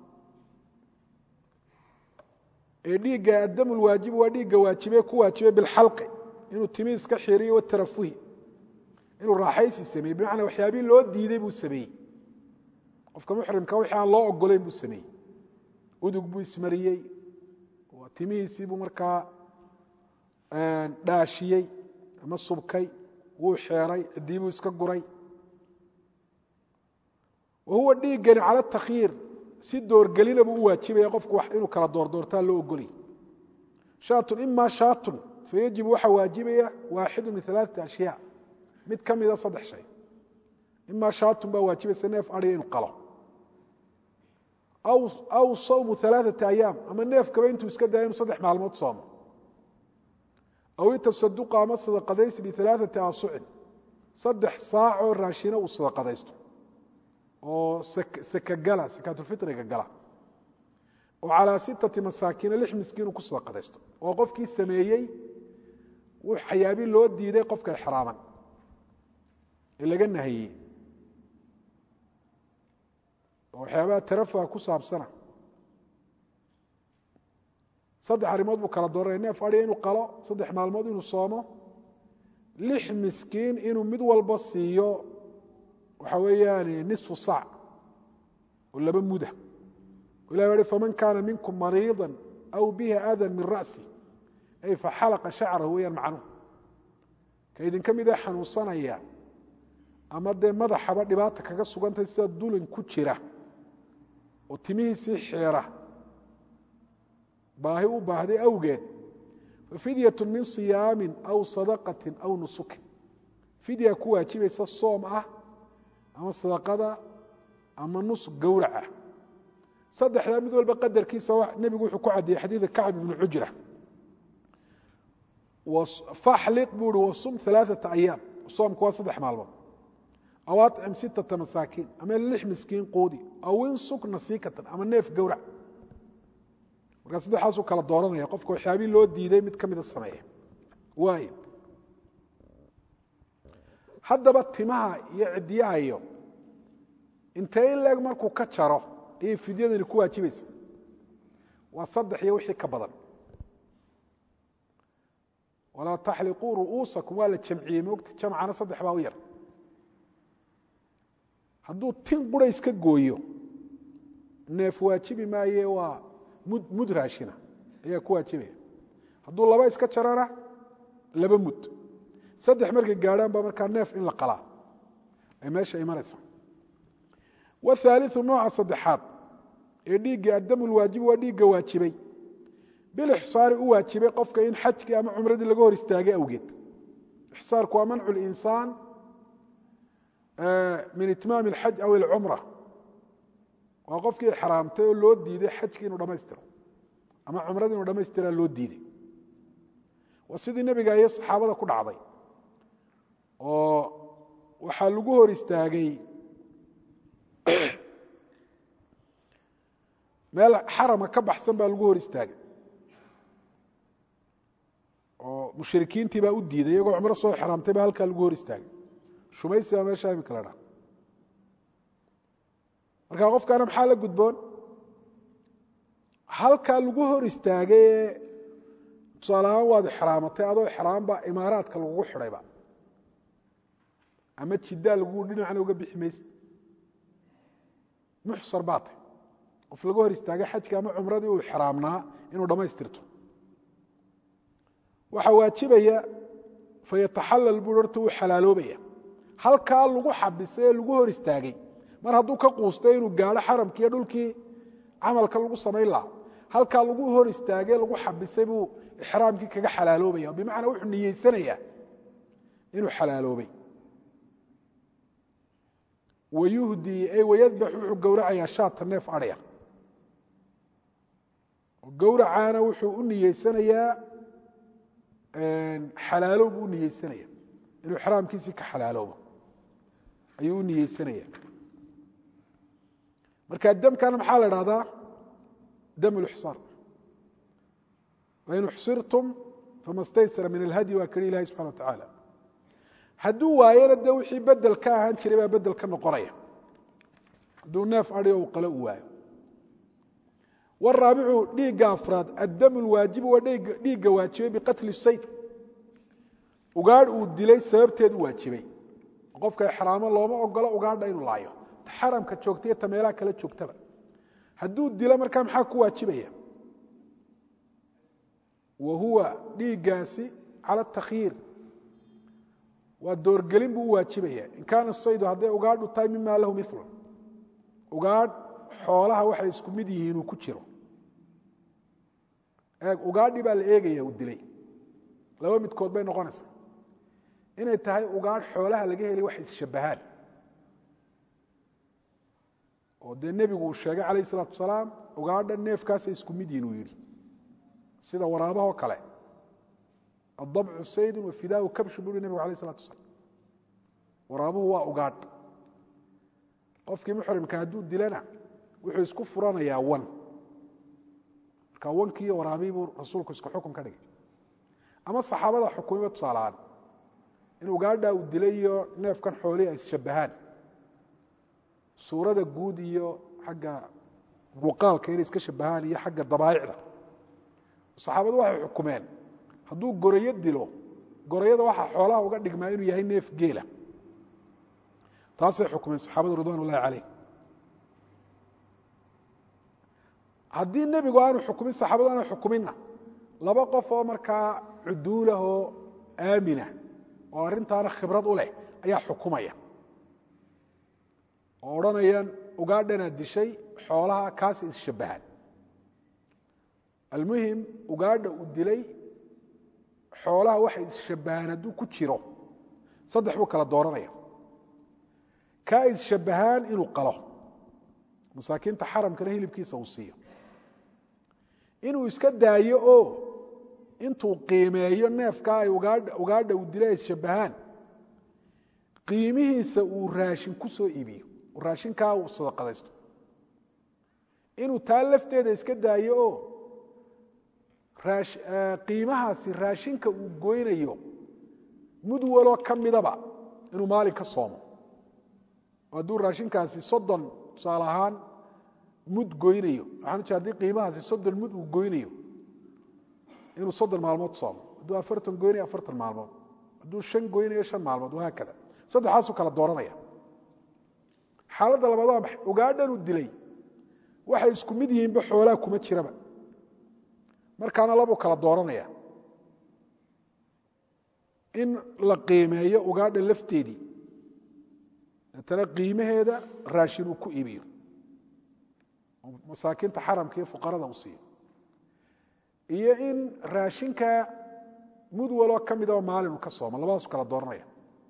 ee dhiigga addam lwaajibu waa dhiigga waajibe ku waajibay bilxalqi inuu timi iska xiriyo watarafuhi inuu raaxaysi sameeyey bimacnaa waxyaabihii loo diiday buu sameeyey qofka muxrimka wixii aan loo ogolayn buu sameeyey udug buu ismariyey timihiisii buu markaa dhaashiyey ama subkay wuu xeeray ciddii buu iska guray wa huwa dhiiggani cala takhyiir si doorgelina buu u waajibaya qofku inuu kala doordoortaa loo ogolay shaatun ima shaatun fayajibu waxaa waajibaya waaxidu min alaaثati ashyaa mid ka mida saddex shay ima shaatun baa waajibaysa neef adhiga inuu qalo aw sawmu alaaثata ayaam ama neefkaba intuu iska daya inuu saddex maalmood soomo aw itasaduqa ama sadaqadaysi bialaaثati aasucin saddex saacoo raashina uu sadaqadaysto oo sakagala sakaatulfitriga gala oo calaa sittati masaakiina lix miskiin uu ku sadaqadaysto oo qofkii sameeyey waxyaabi loo diiday qofka exraaman ee laga nahiyey oo waxyaabaha tarafuha ku saabsana saddex arrimood buu kala dooranaya neef adhiga inuu qalo saddex maalmood inuu soomo lix miskiin inuu mid walba siiyo waxa weeyaan nisfu saac oo laba muda ilah uhi faman kaana minkum mariiضa aw bihi adan min ra'si ay faxalaqa shacrahu weyaan macnuhu ka idinka mid ee xanuunsanaya ama dee madaxaba dhibaata kaga sugantay sida dulin ku jira oo timihiisii xeera baahi u baahday awgeed fafidyatu min siyaamin aw sadaqatin aw nusukin fidya ku waajibaysa soom ah ama sadaqada ama nusuk gowraca saddexdaa mid walba qadarkiisa nebigu wuxuu ku caddeeyey xadiida kacb ibnu cujra faxliq buu uhi wasum alaaثata ayaam soomku waa saddex maalmood aw acim sittata masaakiin ama lix miskiin quudi aw insuk nasiikatan ama neef gowrac markaa saddexaasuu kala dooranaya qofka waxyaabii loo diiday mid ka mida sameeya waay haddaba timaha iyo ciddiyaha iyo intee in leeg markuu ka jaro ayay fidyadani ku waajibaysa waa saddex iyo wixii ka badan walaa taxliquu ru'uusakum waa la jamciyey moogta jamcana saddex baa u yar hadduu tin qura iska gooyo neef waajibi maaye waa mud mud raashina ayaa ku waajibaya hadduu laba iska jarana laba mud saddex markay gaadhaan baa markaa neef in la qalaa ay meesha imanaysa wthaaliu nooca saddexaad ee dhiigga addamu lwaajibi waa dhiigga waajibay bilixsaari u waajibay qofka in xajkii ama cumradii laga hor istaagay awgeed ixsaarku waa mancu linsaan min itmaami alxaj aw ilcumra waa qofkii xaraamtay oo loo diiday xajkii inuu dhammaystiro ama cumradii inuu dhamaystiraa loo diiday waa sidii nebiga iyo saxaabada ku dhacday oo waxaa lagu hor istaagay meel xarama ka baxsan baa lagu hor istaagay oo mushrikiintii baa u diiday iyagoo cumro soo xraamtay baa halkaa lagu hor istaagay shumaysi baa meesha imika la dhaa markaa qofkaana maxaa la gudboon halkaa lagu hor istaagay ee tusaalahaan waad ixraamatay adoo ixraam baa imaaraadka lagugu xidhayba ama jiddaa lagu dhinacna uga bixi mayse muxsar baa tay qof laga hor istaagay xajka ama cumradii uu xraamnaa inuu dhammaystirto waxaa waajibaya fayataxallal buu horta uu xalaaloobaya halkaa lagu xabisay ee lagu hor istaagay mar hadduu ka quustay inuu gaadho xaramkii iyo dhulkii camalka lagu samayn lahaa halkaa lagu hor istaagay lagu xabisay buu ixraamkii kaga xalaaloobaya bimacnaa wuxuu niyeysanayaa inuu xalaaloobay wayuhdii ay wayadbax wuxuu gowracayaa shaata neef adhya gowracaana wuxuu u niyeysanayaa xalaalow buu u niyeysanaya inuu ixraamkiisii ka xalaaloobo ayuu u niyeysanaya marka damkana maxaa la idhahdaa dam lixsaar wain uxsirtum fama staysara min alhadyi waa keli ilahi subxana wa tacaala hadduu waayana dee wixii bedel ka ahaan jiray baa bedel ka noqonaya hadduu neef adhi o qalo u waayo waraabicu dhiigga afraad addamu lwaajibu waa dhiigga waajibay biqatli sayd ugaadh uu dilay sababteed u waajibay qofka ixraamo looma ogolo ugaadha inuu laayo ta xaramka joogta iyo ta meelaha kala joogtaba hadduu dilo markaa maxaa ku waajibaya wa huwa dhiiggaasi cala takhyiir waa doorgelin buu u waajibaya in kaana saydu hadday ugaadhu tahay mima lahu mil ugaadh xoolaha waxay isku mid yihiin uu ku jiro eeg ugaadhi baa la eegaya uu dilay laba midkood bay noqonaysaa inay tahay ugaadh xoolaha laga helay wax isshabbahaan oo dee nebigu uu sheegay calayh isalaatu wasalaam ugaadha neefkaasay isku mid yihin uu yidhi sida waraabahoo kale addabcu saydun wafidaau kabshu buu yihi nebigu alayh isalatu wasalaam waraabuhu waa ugaadh qofkii muxrimka hadduu dilana wuxuu isku furanayaa wan marka wankii iyo waraabii buu rasuulku isku xukun ka dhigay ama saxaabada xukumiba tusaalahaan in ugaadha uu dilay iyo neefkan xoolihi ay isshabbahaan suurada guud iyo xagga muuqaalka inay iska shabahaan iyo xagga dabaa'icda saxaabadu waxay xukumeen hadduu gorayo dilo gorayada waxaa xoolaha uga dhigmaa inuu yahay neef geela taasay xukumeen saxaabadu ridwan ullahi calayh haddii nebigu aanu xukumin saxaabadu aanu xukuminna laba qof oo markaa cuduulahoo aamina oo arrintaana khibrad u leh ayaa xukumaya oo odhanayaan ugaadhanaad dishay xoolaha kaasi isshabbahaan almuhim ugaadha uu dilay xoolaha waxay isshabbahaan hadduu ku jiro saddex buu kala dooranaya kaa isshabbahaan inuu qalo masaakiinta xaramkana hilibkiisa uu siiyo inuu iska daayo oo intuu qiimeeyo neefkaa ay ugaadha ugaadha uu dilay ay isshabbahaan qiimihiisa uu raashin ku soo iibiyo raashinkaa uu sadaqadaysto inuu taa lafteeda iska daayo oo qiimahaasi raashinka uu goynayo mud waloo ka midaba inuu maalin ka soomo oo hadduu raashinkaasi soddon tusaale ahaan mud goynayo waxaan ujeeda hadii qiimahaasi soddon mud uu goynayo inuu soddon maalmood soomo hadduu afartan goynayo afartan maalmood hadduu shan goynayo shan maalmood wahaakada saddexaasuu kala dooranaya xaaladda labaad waa maxay ugaadhan uu dilay waxay isku mid yihiinba xoolaha kuma jiraba markaana labuu kala dooranaya in la qiimeeyo ugaadha lafteedii deetana qiimaheeda raashin uu ku iibiyo masaakiinta xaramka iyo fuqarada uu siiyo iyo in raashinka mud waloo ka midaba maalin uu ka soomo labadaasu kala dooranaya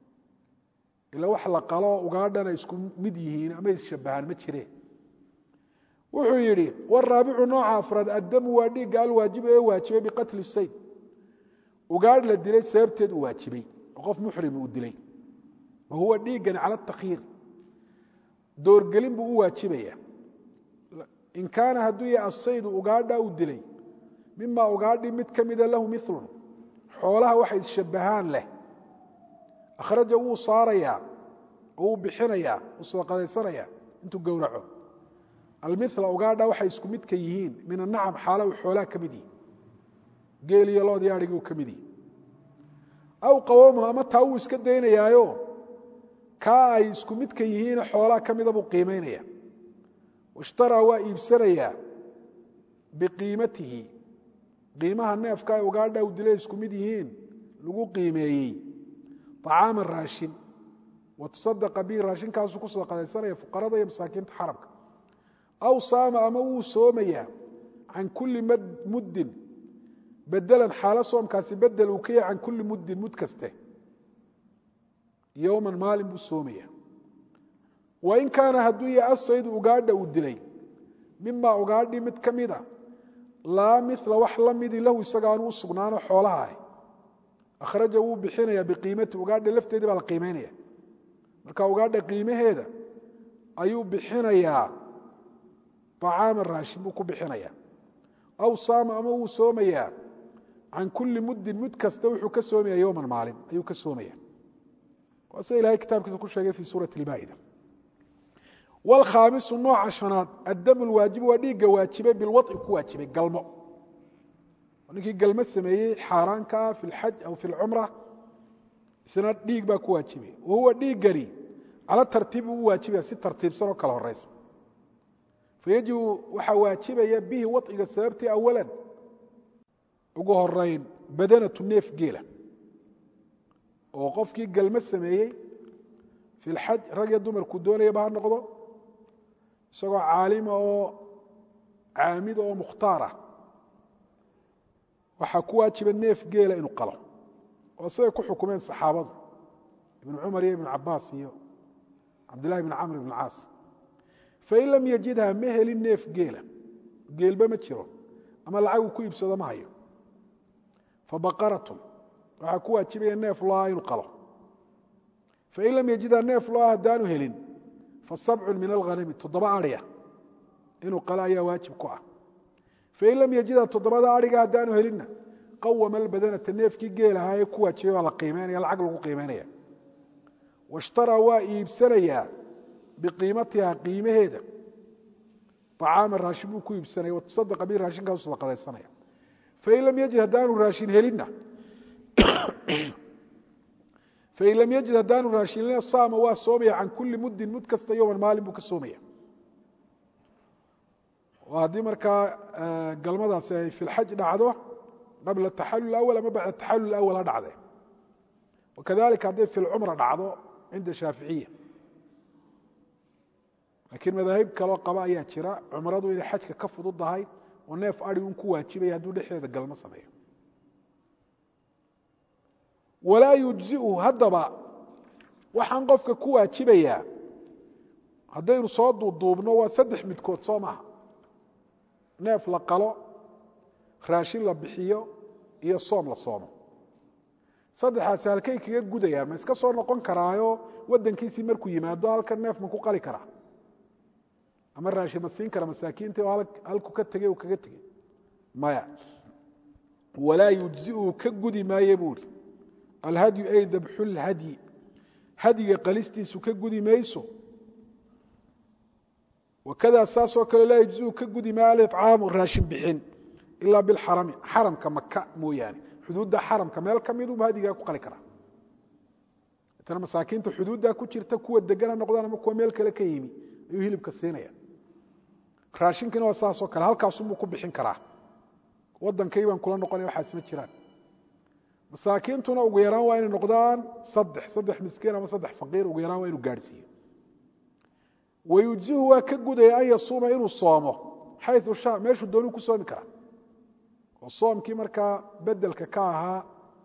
ila wax la qalo ugaadhana isku mid yihiin ama isshabbahaan ma jireen wuxuu yidhi waraabicu nooca afraad addamu waa dhiigga alwaajibu ee waajibay biqatli sayd ugaadh la dilay sababteed uu waajibay oo qof muxrim uu dilay wa huwa dhiiggani cala takyiir doorgelin buu u waajibaya in kaana hadduu yahay asaydu ugaadha uu dilay mima ugaadhi mid ka mida lahu milun xoolaha waxay isshabbahaan leh akhraja wuu saarayaa oo wuu bixinayaa wuu sadaqadaysanayaa intuu gowraco almila ugaadha waxay isku midka yihiin min anacam xaala uu xoolaha ka mid yihi geel iyo loodii adhigi uu ka mid yihi aw qawamuhu ama taa wuu iska daynayaayo kaa ay isku midka yihiin xoolaha ka mida buu qiimaynaya ishtaraa waa iibsanayaa biqiimatihi qiimaha neefka ay ugaadha uu dilay isku mid yihiin lagu qiimeeyey طacaama raashin watasadaqa bihi raashinkaasuu ku sadaqadaysanaya fuqarada iyo masaakiinta xarabka aw saama ama wuu soomayaa can kulli muddin bedelan xaalo soomkaasi bedel uu ka yahay can kulli muddin mud kaste yowman maalin buu soomaya wain kaana hadduu yahay asaydu ugaadha uu dilay mima ugaadhi mid ka mida laa mila wax la midi lahu isagaanu u sugnaano xoolaha ah akhraja wuu bixinaya biqiimati ugaadha lafteedii baa la qiimeynaya marka ugaadha qiimaheeda ayuu bixinayaa acaama raashin buu ku bixinaya aw saama ama wuu soomayaa can kulli muddin mud kasta wuxuu ka soomaya yowman maalin ayuu ka soomaya waa sida ilahay kitaabkiisa ku sheegay fi suurati اlmaa'ida wاlkhaamisu nooca shanaad addamu lwaajibu waa dhiigga waajibay bilwaطi ku waajibay galmo ninkii galmo sameeyey xaaraanka ah fi lxaj aw fi lcumra isna dhiig baa ku waajibay wahuwa dhiiggani cala tartiibi u waajibaya si tartiibsan oo kala horeysa fayajibu waxaa waajibaya bihi waطiga sababtii awalan ugu horeyn badanatu neef geela oo qofkii galmo sameeyey fi lxaj rag iyo dumarku doonayaba ha noqdo isagoo caalima oo caamida oo mukhtaarah waxaa ku waajiba neef geela inuu qalo oo siday ku xukumeen saxaabadu ibnu cumar iyo ibnu cabaas iyo cabdillahi bn camr ibn caas fain lam yajidha ma helin neef geela geelba ma jiro ama lacag uu ku iibsado ma hayo fabaqaratun waxaa ku waajibaya neef loa inuu qalo fain lam yajidha neef loa haddaanu helin fasabcun min alghanami toddoba adhiya inuu qalo ayaa waajib ku ah fain lam yajidha toddobada adhiga haddaanu helinna qawama albadanata neefkii geelahaa ee ku waajibay baa la qiimeynaya lacag lagu qiimeynaya washtaraa waa iibsanayaa biqiimatiha qiimaheeda acaama raashin buu ku iibsanaya watasadaqa bi raashinkaasu sadaqadaysanaya fain lam yajid haddaanu raashin helinna fain lam yajid haddaanu raashin helina saama waa soomaya can kulli muddin mud kasta yowman maalin buu ka soomaya oo haddii markaa galmadaasi ay fi lxaj dhacdo qabla taxalul awal ama bacda taxalul awal ha dhacde wakadalika hadday fi lcumra dhacdo cinda shaaficiya laakiin madaahib kaloo qaba ayaa jira cumradu inay xajka ka fududahay oo neef adi un ku waajibaya hadduu dhexdeeda galmo sameeyo walaa yujziu haddaba waxaan qofka ku waajibayaa haddaynu soo duuduubno waa saddex midkood soo maaha neef la qalo raashin la bixiyo iyo soom la soomo saddexaasi halkay kaga gudayaan ma iska soo noqon karaayo waddankiisii markuu yimaado halkan neef ma ku qali karaa ama raashin ma siin kara masaakiinta oo halku ka tegey uu kaga tegey maya walaa yujziu ka gudi maaye buuri alhadyu ay dabxulhadyi hadyiga qalistiisu ka gudi mayso wakadaa saasoo kale laa yujziu ka gudi maayo alicaamu raashin bixin ilaa bilxarami xaramka maka mooyaane xuduudda xaramka meel ka miduba hadigaa ku qali karaa tana masaakiinta xuduuddaa ku jirta kuwa degan ha noqdaan ama kuwa meel kale ka yimi ayuu hilibka siinaya raashinkina waa saasoo kale halkaasunbuu ku bixin karaa waddankay baan kula noqonaya waxaas ma jiraan masaakiintuna ugu yaraan waa inay noqdaan saddex saddex miskiin ama saddex faqiir ugu yaraan waa inu gaadhsiiyo wayujzihu waa ka gudaya an yasuuma inuu soomo xayu sha meeshuu doonuu ku soomi karaa oo soomkii markaa bedelka ka ahaa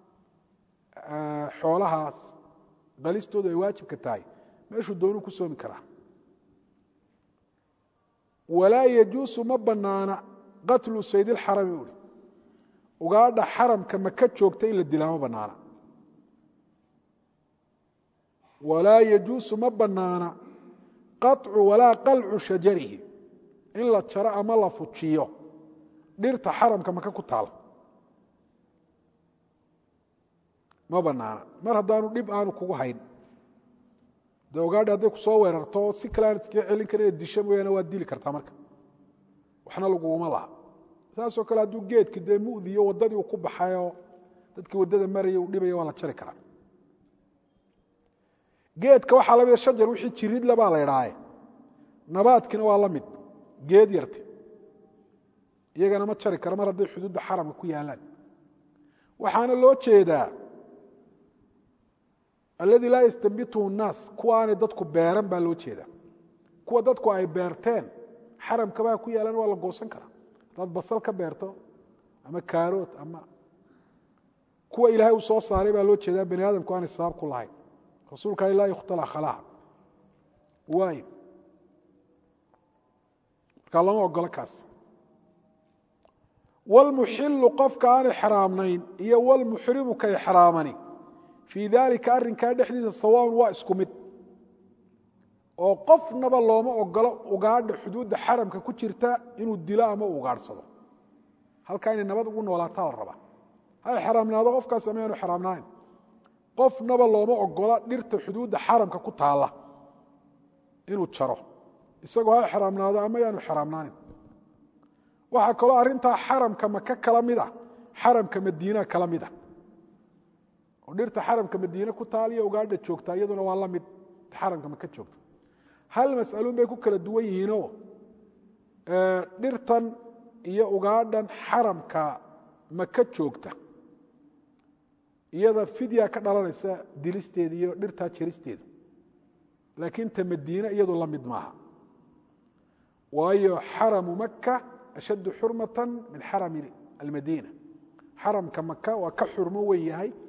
xoolahaas qalistoodu ay waajibka tahay meeshuu doonuu ku soomi karaa walaa yajuusu ma banaana qatlu sayd ilxarami ui ugaadha xaramka maka joogta in la dilaa ma banaana walaa yajuusu ma banaana qaطcu walaa qalcu shajarihi in la jaro ama la fujiyo dhirta xaramka maka ku taal ma banaana mar haddaanu dhib aanu kugu hayn dee ugaadhi hadday kusoo weerarto si kale aan iskaga celin karin inaad disho mooyaane waad dili kartaa marka waxna laguguma laha saasoo kale hadduu geedki dee mudiyo waddadii uu ku baxayoo dadkii waddada maraya uu dhibaya waa la jari karaa geedka waxaa lamida shajar wixii jiridla baa la idhaaye nabaadkina waa la mid geed yarti iyagana ma jari karo mar hadday xuduudda xaramka ku yaalaan waxaana loo jeedaa alladii laa yastambituhu nnaas kuwa aanay dadku beeran baa loo jeedaa kuwa dadku ay beerteen xaramkabaa ku yaalan waa la goosan karaa haddaad basal ka beerto ama kaarood ama kuwa ilaahay uu soo saaray baa loo jeedaa bani aadamku aanay sabab ku lahayn rasuulka ale laa yukhtala khalaha waayo markaa lama ogolo kaas wlmuxilu qofka aan ixraamnayn iyo wlmuxrimu ka ixraamani fii dalika arrinkaa dhexdiisa sawaaun waa isku mid oo qofnaba looma ogolo ugaadha xuduudda xaramka ku jirta inuu dilo ama uu ugaadhsado halkaa inay nabad ugu noolaataa la rabaa ha ixraamnaado qofkaas ama yaanu xraamnaayn qofnaba looma ogola dhirta xuduudda xaramka ku taalla inuu jaro isagoo ha ixraamnaado ama yaanu xraamnaanin waxaa kaloo arrintaa xaramka maka kala mid a xaramka madiina kala mid a oo dhirta xaramka madiine ku taaliyo ugaadha joogtaa iyaduna waa la mid xaramka maka joogta hal mas'aluun bay ku kala duwan yihiinoo dhirtan iyo ugaadhan xaramka maka joogta iyada fidya ka dhalanaysa dilisteeda iyo dhirtaa jeristeeda laakiin ta madiine iyadu la mid maaha waayo xaramu maka ashaddu xurmata min xarami almadiina xaramka maka waa ka xurmo wen yahay